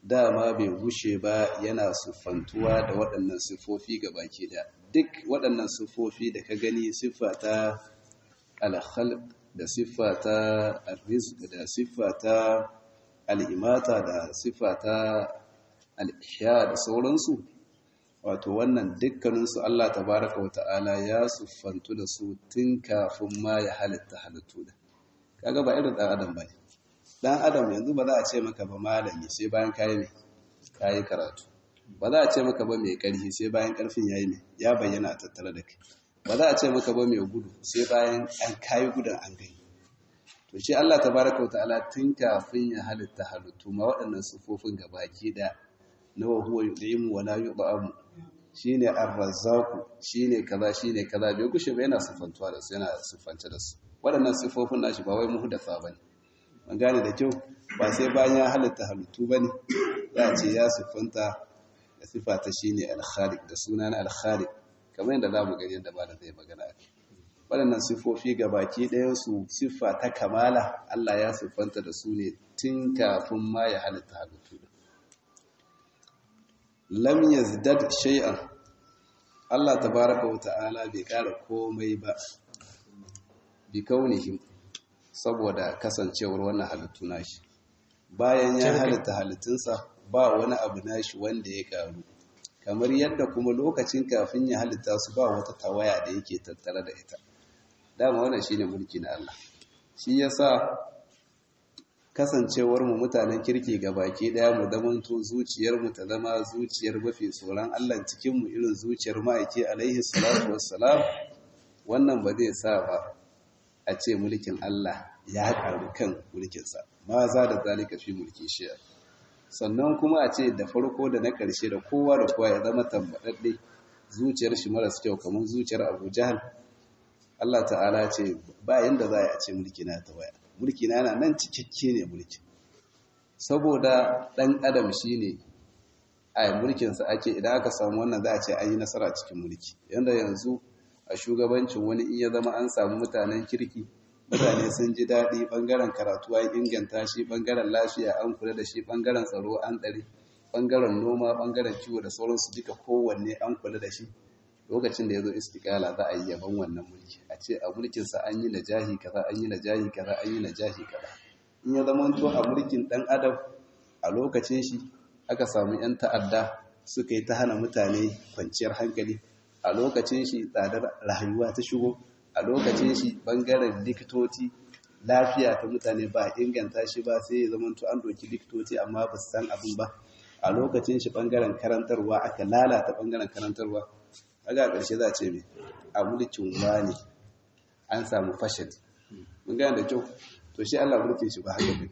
dama bai gushe ba yana siffantuwa da waɗannan siffofi ga baki da duk waɗannan siffofi da ka gani siffa ta alkhalq da siffa ta arrizq da siffa ta al'imata da siffa ta al'ihya da sauransu wato wannan dukkaninsu Allah tabaraka wa ta'ala ya siffantu da su tun kafin ma ya halitta halittu da kaga ba irin ɗan adam ba ne ɗan adam yanzu ba za a ce maka ba malami sai bayan kayi ne kayi karatu ba za a ce maka ba mai ƙarfi sai bayan ƙarfin yayi ne ya bayyana a tattare da kai ba za a ce maka ba mai gudu sai bayan an kayi gudun an gani to shi Allah tabaraka ta'ala tun kafin ya halitta halittu ma waɗannan sufofin gabaki da na wa huwa yud'imu wa la yud'amu shine ar-razzaq shine kaza shine kaza bai kushe ba yana sifantuwa da su yana sifanta da su waɗannan sifofin nashi ba wai muhdatha bane an gane da kyau ba sai bayan ya halitta halittu bane ya ce ya sifanta da sifata shine al-khaliq da sunan al-khaliq kamar yadda zamu gani yadda ba da zai magana a waɗannan siffofi ga baki ɗayansu siffa ta kamala Allah ya siffanta da su ne tun kafin ma ya halitta halittu lam yazdad shay'an Allah tabaraka wa ta'ala bai ƙara komai ba bi kaunihim saboda kasancewar wannan halittu nashi bayan ya halitta halittunsa ba wani abu nashi wanda ya ƙaru kamar yadda kuma lokacin kafin ya halitta su ba wata tawaya da yake tattare da ita dama wannan shine mulki na Allah shi yasa kasancewar mu mutanen kirki ga baki daya mu zamanto zuciyar mu ta zama zuciyar mafi tsoron Allah cikin mu irin zuciyar ma'aiki alaihi salatu wassalam wannan ba zai sa ba a ce mulkin Allah ya karu kan mulkin sa ma za da zalika fi mulki shi sannan kuma a ce da farko da na ƙarshe da kowa da kowa ya zama tambaɗaɗɗe zuciyar shi maras kyau kamar zuciyar Abu Jahal Allah ta'ala ce ba yanda za a ce mulki na ta waya mulki na yana nan cikakke ne mulki saboda ɗan adam shi ne a mulkinsa ake idan aka samu wannan za a ce an yi nasara cikin mulki yanda yanzu a shugabancin wani in ya zama an samu mutanen kirki mutane sun ji daɗi ɓangaren karatu an inganta shi ɓangaren lafiya an kula da shi ɓangaren tsaro an ɗari ɓangaren noma ɓangaren kiwo da sauransu duka kowanne an kula da shi lokacin da ya zo istikala za a yi yaban wannan mulki a ce a mulkinsa an yi najahi kaza an yi najahi kaza an yi najahi kaza in ya zama to a mulkin ɗan adam a lokacin shi aka samu 'yan ta'adda suka yi ta hana mutane kwanciyar hankali a lokacin shi tsadar rayuwa ta shigo a lokacin shi bangaren likitoci lafiya ta mutane ba inganta shi ba sai ya zama to an doki likitoci amma ba su san abin ba a lokacin shi bangaren karantarwa aka lalata bangaren karantarwa kaga ƙarshe za a ce mai a mulkin wani an samu fashin mun gane da kyau to shi Allah mulkin shi ba haka ne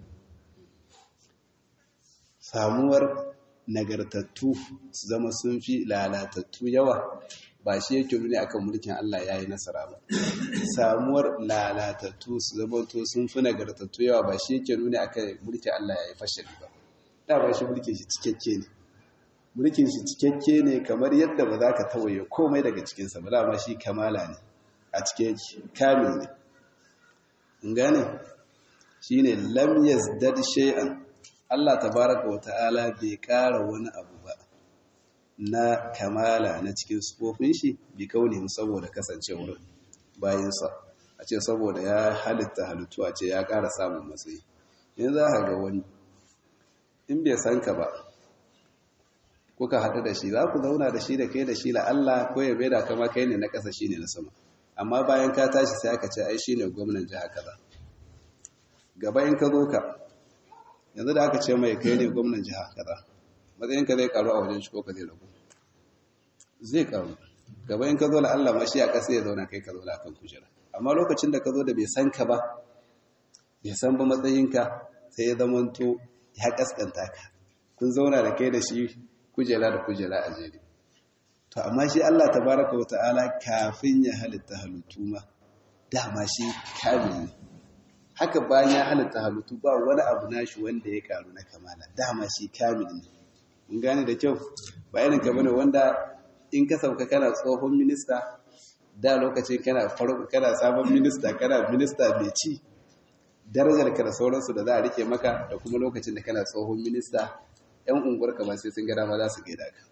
samuwar nagartattu su zama sun fi lalatattu yawa ba shi yake nuni akan mulkin Allah yayi nasara ba samuwar lalatattu su zama to sun fi nagartattu yawa ba shi yake nuni akan mulkin Allah yayi fashin ba da ba shi mulkin shi cikakke ne mulkin shi cikakke ne kamar yadda ba za ka tawaye komai daga cikinsa ba dama shi kamala ne a cikin kamil ne in gane shi ne lam yazdad shay'an Allah tabaraka wa ta'ala bai ƙara wani abu ba na kamala na cikin sufofin shi bi kaunihin saboda kasancewar bayansa a ce saboda ya halitta halittu a ce ya ƙara samun matsayi yanzu za ka ga wani in bai san ka ba kuka haɗu da shi za ku zauna da shi da kai da shi la Allah ko ya da kama kai ne na ƙasa shi ne na sama amma bayan ka tashi sai aka ce ai shi ne gwamnan jiha kaza gaba in ka zo ka yanzu da aka ce mai kai ne gwamnan jiha kaza matsayin ka zai karu a wajen shi ko ka zai ragu zai karu gaba in ka zo la Allah ma shi a ƙasa ya zauna kai ka zauna kan kujera amma lokacin da ka zo da bai san ka ba bai san ba matsayinka sai ya zamanto ya kaskanta ka kun zauna da kai da shi kujera da kujera a jere to amma shi Allah tabaraka wa ta'ala kafin ya halitta halittu ma dama shi kamil ne haka bayan ya halitta halittu ba wani abu nashi wanda ya karu na kamala dama shi kamil ne mun gane da kyau ba irin ka bane wanda in ka sauka kana tsohon minista da lokacin kana farko kana sabon minista kana minista mai ci darajar ka da sauransu da za a rike maka da kuma lokacin da kana tsohon minista 'yan unguwarka ba sai sun gada ma za su gaida ka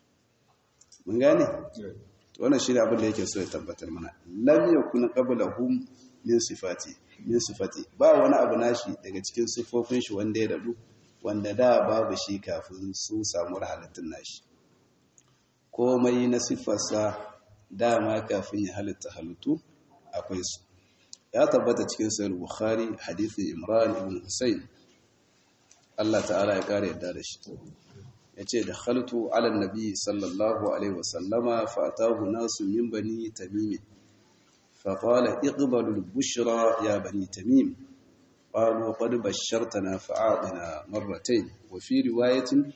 mun gane wannan shi ne abin da yake so ya tabbatar mana lam yakun qablahum min sifati min sifati ba wani abu nashi daga cikin sifofin shi wanda ya dadu wanda da babu shi kafin su samu halittun nashi komai na siffarsa dama kafin ya halitta halittu akwai su ya tabbata cikin sahih bukhari hadithin imran ibn husayn Allah ta'ala ya kare yadda da shi yace da khaltu ala nabi sallallahu alaihi wasallama fa atahu nasu min bani tamim fa qala iqbalu al-bushra ya bani tamim qalu qad bashartana fa'adina marratayn wa fi riwayatin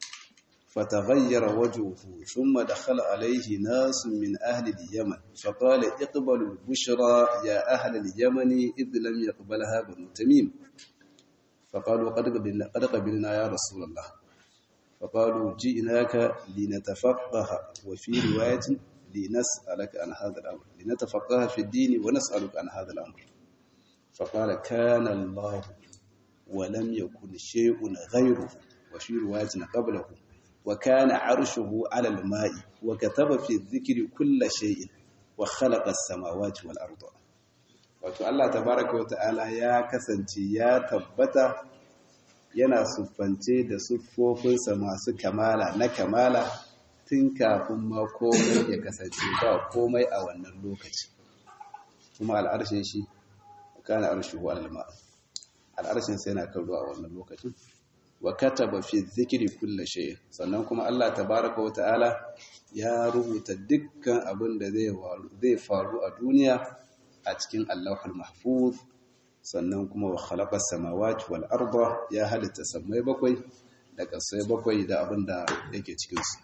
فتغير وجهه ثم دخل عليه ناس من أهل اليمن فقال اقبلوا البشرى يا أهل اليمن إذ لم يقبلها بنو تميم فقالوا قد قبلنا, قد قبلنا يا رسول الله فقالوا جئناك لنتفقه وفي رواية لنسألك عن هذا الأمر لنتفقه في الدين ونسألك عن هذا الأمر فقال كان الله ولم يكن شيء غيره وفي رواية قبله وكان عرشه على الماء وكتب في الذكر كل شيء وخلق السماوات والأرض wato Allah tabaraka wa ta'ala ya kasance ya tabbata yana siffance da siffofinsa masu kamala na kamala tun kafin ma komai ya kasance ba komai a wannan lokaci kuma al'arshin shi kana arshuhu alal al'arshin sai yana kan ruwa a wannan lokacin wa kataba fi dhikri kulli shay sannan kuma Allah tabaaraka wa ta'ala ya rubuta dukkan abin da zai zai faru a duniya a cikin Allahul Mahfuz sannan kuma wa khalaqas samawati wal arda ya halitta samai bakwai da kasai bakwai da abin da yake cikin su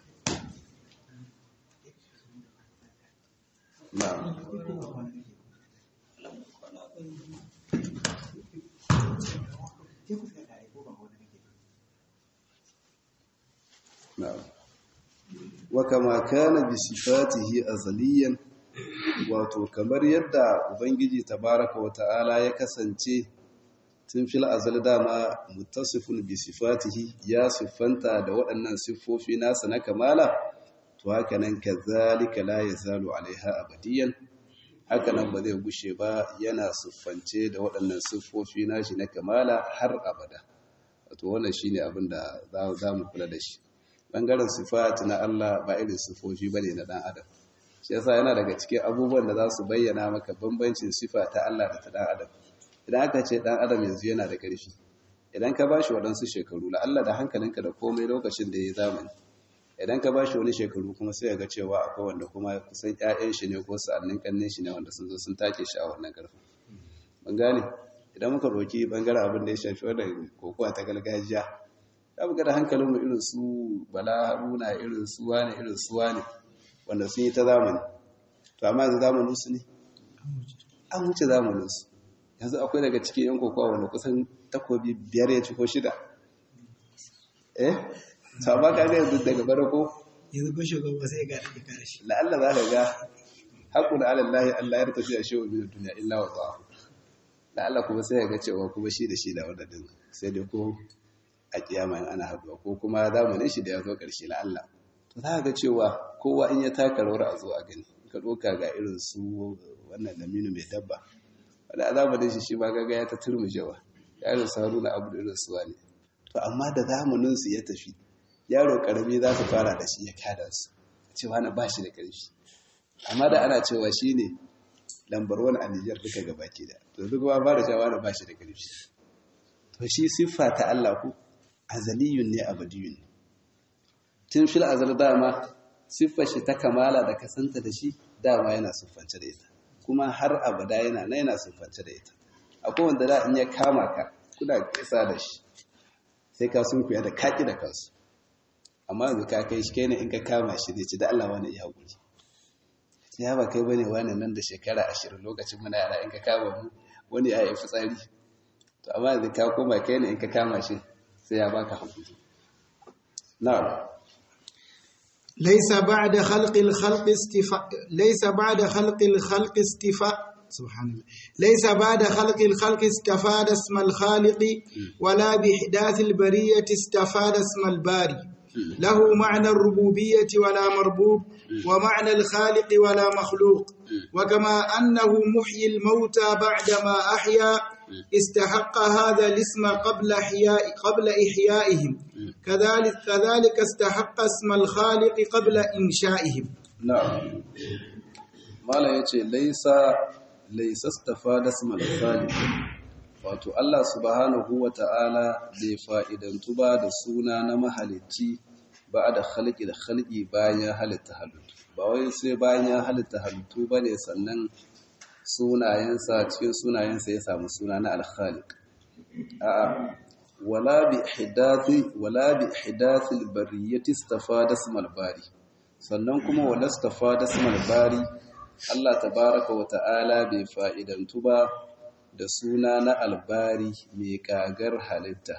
na'am نعم وكما كان بصفاته أزليا wato kamar yadda ubangiji tabaraka wata'ala ya kasance tun fil azal dama muttasifun bi sifatihi ya siffanta da waɗannan siffofi nasa na kamala to haka nan kazalika la yazalu alaiha abadiyan haka nan ba zai gushe ba yana siffance da waɗannan siffofi nashi na kamala har abada wato wannan shine abin da za mu kula da shi bangaren sifat na Allah ba irin sifofi bane na dan adam shi yasa yana daga cikin abubuwan da za su bayyana maka bambancin sifa ta Allah da ta dan adam idan aka ce dan adam yanzu yana da ƙarfi idan ka bashi waɗansu shekaru la Allah da hankalinka da komai lokacin da ya zamani idan ka bashi wani shekaru kuma sai ga cewa akwai wanda kuma kusan ƴaƴan shi ne ko sa'annin kannin shi ne wanda sun zo sun take shi a wannan ƙarfin ban gane idan muka roki bangaren abin da ya shafi wannan kokowa ta gargajiya za mu da hankalinmu irin su bala haruna irin su wane irin su wane wanda sun yi ta zamani to amma yanzu zamanin su ne an wuce zamanin su yanzu akwai daga cikin yan kokowa wanda kusan takobi biyar ya ci ko shida eh to amma ka ga yanzu daga barako yanzu ko shugaba sai ga da kare shi la'alla za ka ga haƙun alallahi Allah ya tafi a shewa bin duniya illa wa ta'ahu la'alla kuma sai ya ga cewa kuma shi da shi da wanda din sai dai ko a kiyama in ana haduwa ko kuma zamanin shi da ya zo ƙarshe la Allah to za ga cewa kowa in ya taka rawar a zo a gani ka doka ga irin su wannan laminu mai dabba wanda a zamanin shi shi ma gaga ya ta turmushewa ya irin su haruna abu da irin su wani to amma da zamanin su ya tafi yaro karami za su fara da shi ya kada su cewa na ba shi da ƙarfi amma da ana cewa shi ne lambar wani a Nijar duka gabaki da to duk ba fara cewa na ba shi da ƙarfi to shi siffa ta Allah ku azaliyun ne abadiyun tun fil azal dama siffar shi ta kamala da kasanta da shi dama yana siffance da ita kuma har abada yana na yana siffance da ita akwai wanda da in ya kama ka kuna kisa da shi sai ka sun kuya da kaki da kansu amma yanzu ka kai shi kai ne in ka kama shi zai ci da Allah wani iya haƙuri ya ba kai bane wani nan da shekara ashirin lokacin muna yara in ka kama mu wani ya yi fitsari to amma yanzu ka koma kai ne in ka kama shi sai ya baka haƙuri na'am ليس بعد خلق الخلق استفاء ليس بعد خلق الخلق استفاء سبحان الله ليس بعد خلق الخلق استفاد اسم الخالق ولا بإحداث البرية استفاد اسم الباري له معنى الربوبية ولا مربوب ومعنى الخالق ولا مخلوق وكما أنه محيي الموتى بعدما أحيا استحق هذا الاسم قبل إحياء قبل إحيائهم كذلك كذلك استحق اسم الخالق قبل إنشائهم na'am mala yace laisa laisa istafada ismal khaliq wato Allah subhanahu wata'ala bai fa'idantu ba da suna na mahalicci ba da khalqi da khalqi bayan ya halitta halittu ba wai sai bayan ya halitta halittu bane sannan sunayensa cikin sunayensa ya samu suna na al-khaliq a'a wala bi ihdathi wala bi ihdathi al-bariyati istafada ismal bari sannan kuma walastafa da samal bari Allah tabaraka wa ta'ala bai fa'idantu ba da suna na albari mai kagar halitta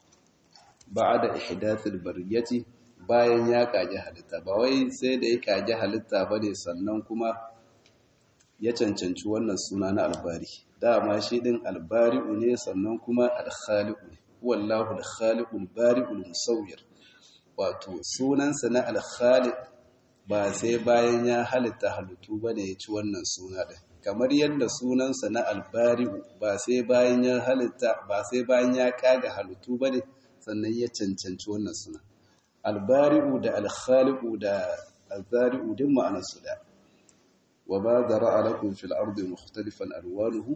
ba da ihdathul bariyati bayan ya kage halitta ba wai sai da ya kage halitta ba ne sannan kuma ya cancanci wannan suna na albari dama shi din albari'u ne sannan kuma alkhaliqu wallahu alkhaliqul bari'ul musawwir wato sunansa na alkhaliq ba sai bayan ya halitta halittu ba ne ya ci wannan suna ɗin kamar yadda sunansa na albari'u ba sai bayan ya halitta ba sai bayan ya kaga halittu ba ne sannan ya cancanci wannan suna albari'u da alkhaliqu da azari'u din ma'anarsu da wa ba zara'a lakum fil ardi mukhtalifan alwanuhu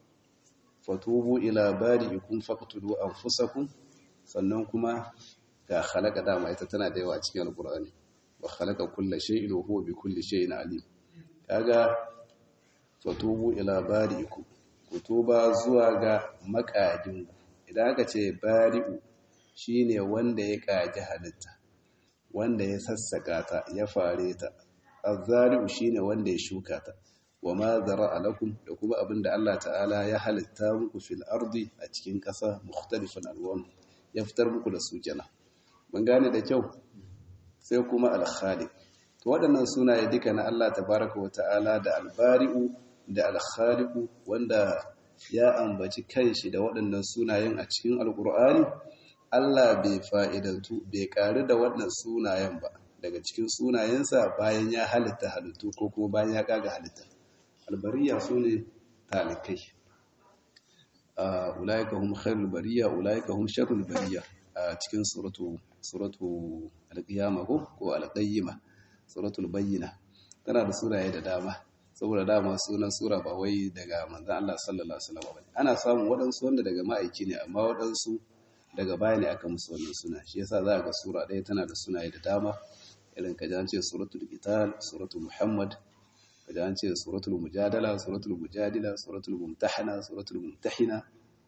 fatubu ila bari'ikum faqtulu anfusakum sannan kuma ga khalaqa dama ita tana da yawa a cikin alqur'ani wa khalaqa kulla shay'in wa huwa bi kulli shay'in alim kaga fatubu ila bari'ikum kutuba zuwa ga makadin idan aka ce bari'u shine wanda ya kaji halitta wanda ya sassaka ta ya fare ta azzari'u shine wanda ya shuka ta wa ma zara'a lakum da kuma abinda Allah ta'ala ya halitta muku fil ardi a cikin ƙasa mukhtalifan alwan ya fitar muku da su kenan mun gane da kyau sai kuma al-khaliq to waɗannan sunaye duka na Allah tabaraka wa ta'ala da al-bari'u da al-khaliq wanda ya ambaci kanshi da waɗannan sunayen a cikin alkur'ani Allah bai fa'idantu bai ƙari da waɗannan sunayen ba daga cikin sunayensa bayan ya halitta halittu ko kuma bayan ya kaga halitta albariya su ne talikai ulaika hum khairul bariya ulaika hum sharrul bariya a cikin suratu suratu al-qiyama ko ko al-qayyima suratul bayyina tana da sunaye da dama saboda dama sunan sura ba wai daga manzon Allah sallallahu alaihi wasallam bane ana samun waɗansu wanda daga ma'aiki ne amma waɗansu daga baya ne aka musu wannan suna shi yasa za ga sura ɗaya tana da sunaye da dama irin ka an ce suratul qital suratul muhammad ka an ce suratul mujadala suratul mujadila suratul mumtahana suratul mumtahina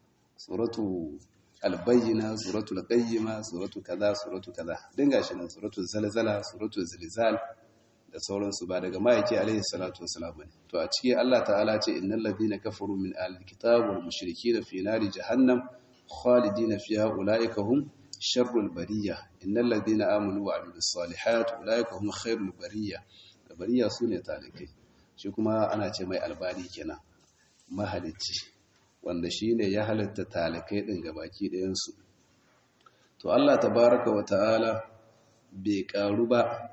suratul albayyina suratul qayyima suratul kaza suratul kaza dinga shi nan suratul zalzala suratul zilzal da sauransu ba daga ma'aiki alaihi salatu wasalam ne to a ciki Allah ta'ala ce innal ladina kafaru min ahlil kitab wal mushrikeena fi nari jahannam khalidina fiha ulaika hum sharrul bariyya innal ladina amanu wa amilus salihat ulaika hum khairul bariyya da bariyya sune talikai shi kuma ana ce mai albani kenan mahalicci wanda shine ya halatta talikai din gabaki ɗayan su to Allah tabaaraka wa ta'ala bai karu ba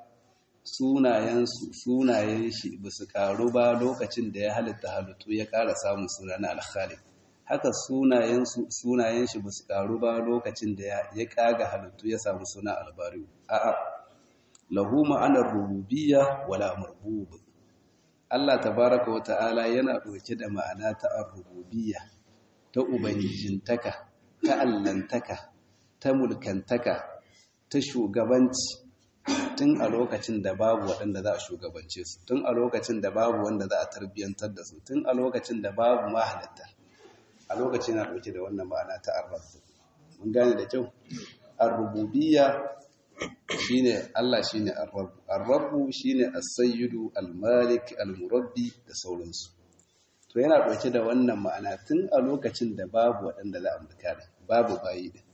sunayensu sunayen shi ba su karu ba lokacin da ya halitta halittu ya ƙara samun suna na alkhali haka sunayensu sunayen shi ba su karu ba lokacin da ya kaga halittu ya samu suna albariu a'a lahu ma'anar rububiyya wala marbub Allah tabaraka wa ta'ala yana ɗauke da ma'ana ta ar-rububiyya ta ubangijintaka ta allantaka ta mulkantaka ta shugabanci tun a lokacin da babu waɗanda za a shugabance su tun a lokacin da babu wanda za a tarbiyyantar da su tun a lokacin da babu mahalitta a lokacin na ɗauke da wannan ma'ana ta arrabu mun gane da kyau arrububiyya shine Allah shine arrabu arrabu shine as-sayyidu al-malik al-murabbi da sauransu to yana ɗauke da wannan ma'ana tun a lokacin da babu waɗanda za a mulka babu bayi da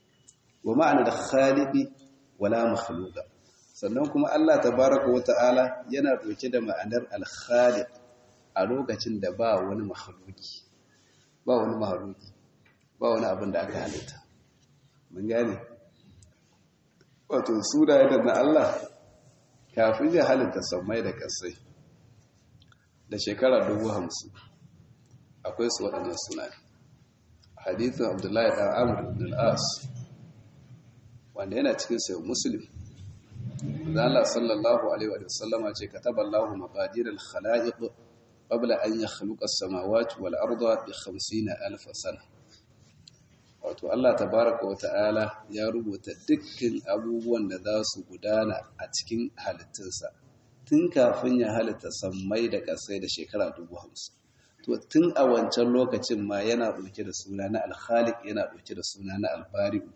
wa ma'ana da khaliqi wala makhluqa sannan kuma Allah tabaraka wa ta'ala yana dauke da ma'anar al-khaliq a lokacin da ba wani mahaluki ba wani mahaluki ba wani abin da aka halitta mun gane wato sunaye da na Allah kafin ya halitta sammai da kasai da shekara dubu hamsin akwai su waɗannan sunaye hadithin abdullahi ɗan amur ibn al'as wanda yana cikin sayo muslim da Allah sallallahu alaihi wa sallama ce kataba Allahu maqadir al-khalaiq qabla an yakhluqa as-samawati wal arda bi 50000 sana wato Allah tabaraka wa ta'ala ya rubuta dukkan abubuwan da za su gudana a cikin halittunsa tun kafin ya halitta sammai da ƙasai da shekara dubu hamsin to tun a wancan lokacin ma yana ɗauke da suna na alkhalik yana ɗauke da suna na albari'u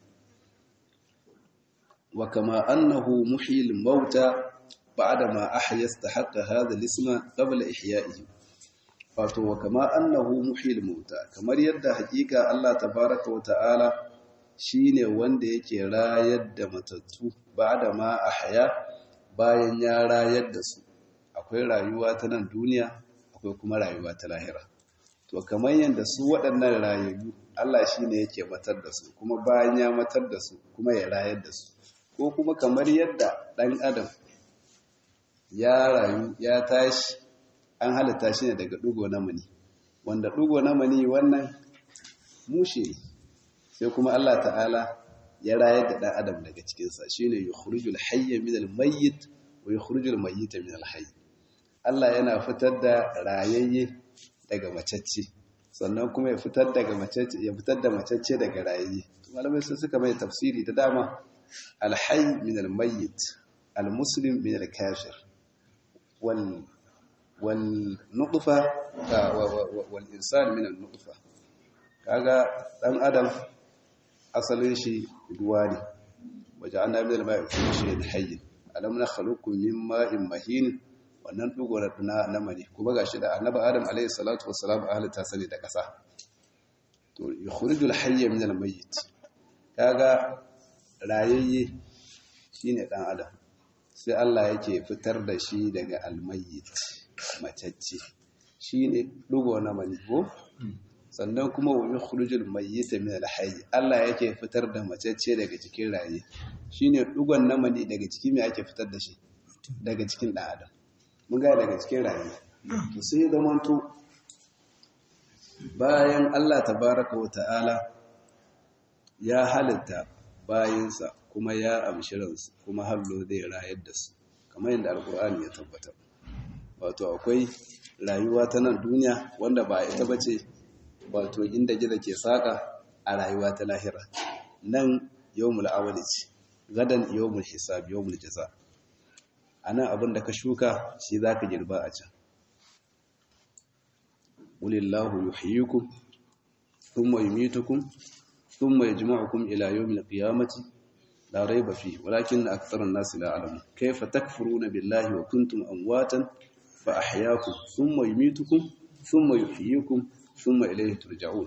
wa kama annahu muhyil mauta ba'da ma ahya istahaqqa hadha al-isma qabla ihya'ihi wato wa kama annahu muhyil mauta kamar yadda hakika Allah tabaraka wa ta'ala shine wanda yake rayar da matattu ba'da ma ahya bayan ya rayar da su akwai rayuwa ta nan duniya akwai kuma rayuwa ta lahira to kamar yadda su waɗannan rayayyu Allah shine yake matar da su kuma bayan ya matar da su kuma ya rayar da su ko kuma kamar yadda ɗan adam ya rayu ya tashi an halitta shi ne daga ɗugo na mani wanda ɗugo na mani wannan mushe sai kuma Allah ta'ala ya rayar da ɗan adam daga cikinsa shi ne yi khurujul hayya min almayyit wa yi khurujul mayyita min alhayy Allah yana fitar da rayayye daga macacce sannan kuma ya fitar daga macacce ya fitar da macacce daga rayayye malamai sun suka mai tafsiri da dama alhayy min almayyit almuslim min alkafir wal wal nutfa wal insan min an-nutfa kaga dan adam asalin shi ruwa ne waje an nabi da mai kuma shi da hayyin alam na khaluqu min ma'in mahin wannan dugo na na mani kuma gashi da annabi adam alayhi salatu wassalam ahli ta sani da kasa to yukhrijul hayya min al mayyit kaga rayayye shine dan adam sai Allah yake fitar da shi daga al mayyit matacce shine dugo na mani ko sannan kuma wa yukhrujul mayyita min al-hayy Allah yake fitar da macece daga cikin raye shine dugon namani daga cikin me ake fitar da shi daga cikin dan adam mun ga daga cikin raye to sai zaman to bayan Allah tabaaraka wa ta'ala ya halitta bayinsa kuma ya amshi ransu kuma hallo zai rayar da su kamar yadda alkur'ani ya tabbatar wato akwai rayuwa ta nan duniya wanda ba ita bace wato inda gida ke saka a rayuwa ta lahira nan yawmul awali ce gadan yawmul hisab yawmul jaza anan abin da ka shuka shi zaka girba a can ulillahu yuhyikum thumma yumitukum thumma yajma'ukum ila yawmil qiyamati la rayba fihi walakin aktharun nasi la ya'lamun kayfa takfuruna billahi wa kuntum amwatan fa ahyaakum thumma yumitukum thumma yuhyikum thumma ilayhi turja'un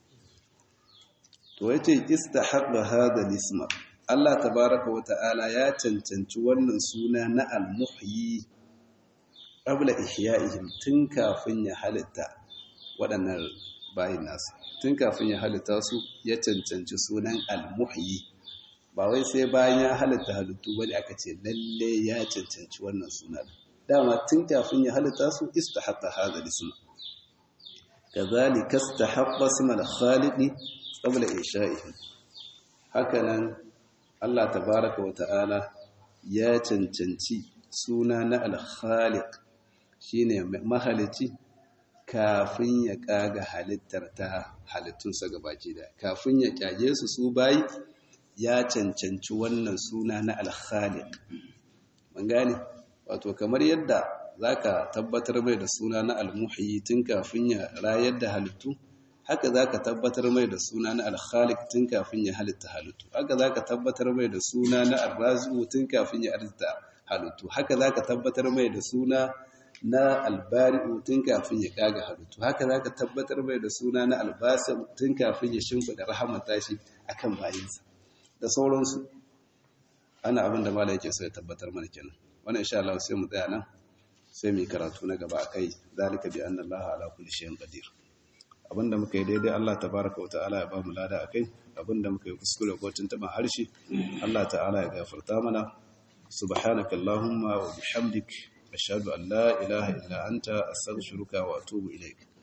to yace istahaqqa hadha al-isma Allah tabaaraka wa ta'ala ya cancanci wannan suna na al-muhyi qabla ihya'ihim tun kafin ya halitta waɗannan bayin nasu tun kafin ya halitta su ya cancanci sunan al-muhyi ba wai sai bayan ya halitta halittu bane aka ce lalle ya cancanci wannan sunan dama tun kafin ya halitta su istahaqqa hadha al-isma كذلك استحق اسم الخالق قبل إنشائه hakanan Allah tabaraka wa ta'ala ya cancanci suna na al-khaliq shine mahalici kafin ya kaga halittar ta halittunsa gabaki da kafin ya kyage su su bayi ya cancanci wannan suna na al-khaliq mun gane wato kamar yadda za ka tabbatar mai da suna na almuhi tun kafin ya rayar da halittu haka za ka tabbatar mai da suna na alkhalik tun kafin ya halitta halittu haka za ka tabbatar mai da suna na arrazu tun kafin ya halitta halittu haka za ka tabbatar mai da suna na albari'u tun kafin ya kaga halittu haka za ka tabbatar mai da suna na albasa tun kafin ya shimfiɗa rahamar tashi akan bayinsa da sauransu ana abin da mala yake so ya tabbatar mana kenan wannan insha Allah sai mu tsaya nan sai mai karatu na gaba akai zalika bi anna Allah ala kulli shay'in qadir abinda muka yi daidai Allah tabaraka wa ta'ala ya ba mu lada akai abinda muka yi kuskure ko tuntuban harshe Allah ta'ala ya gafarta mana subhanaka allahumma wa bihamdik ashhadu an la ilaha illa anta astaghfiruka wa atubu ilaik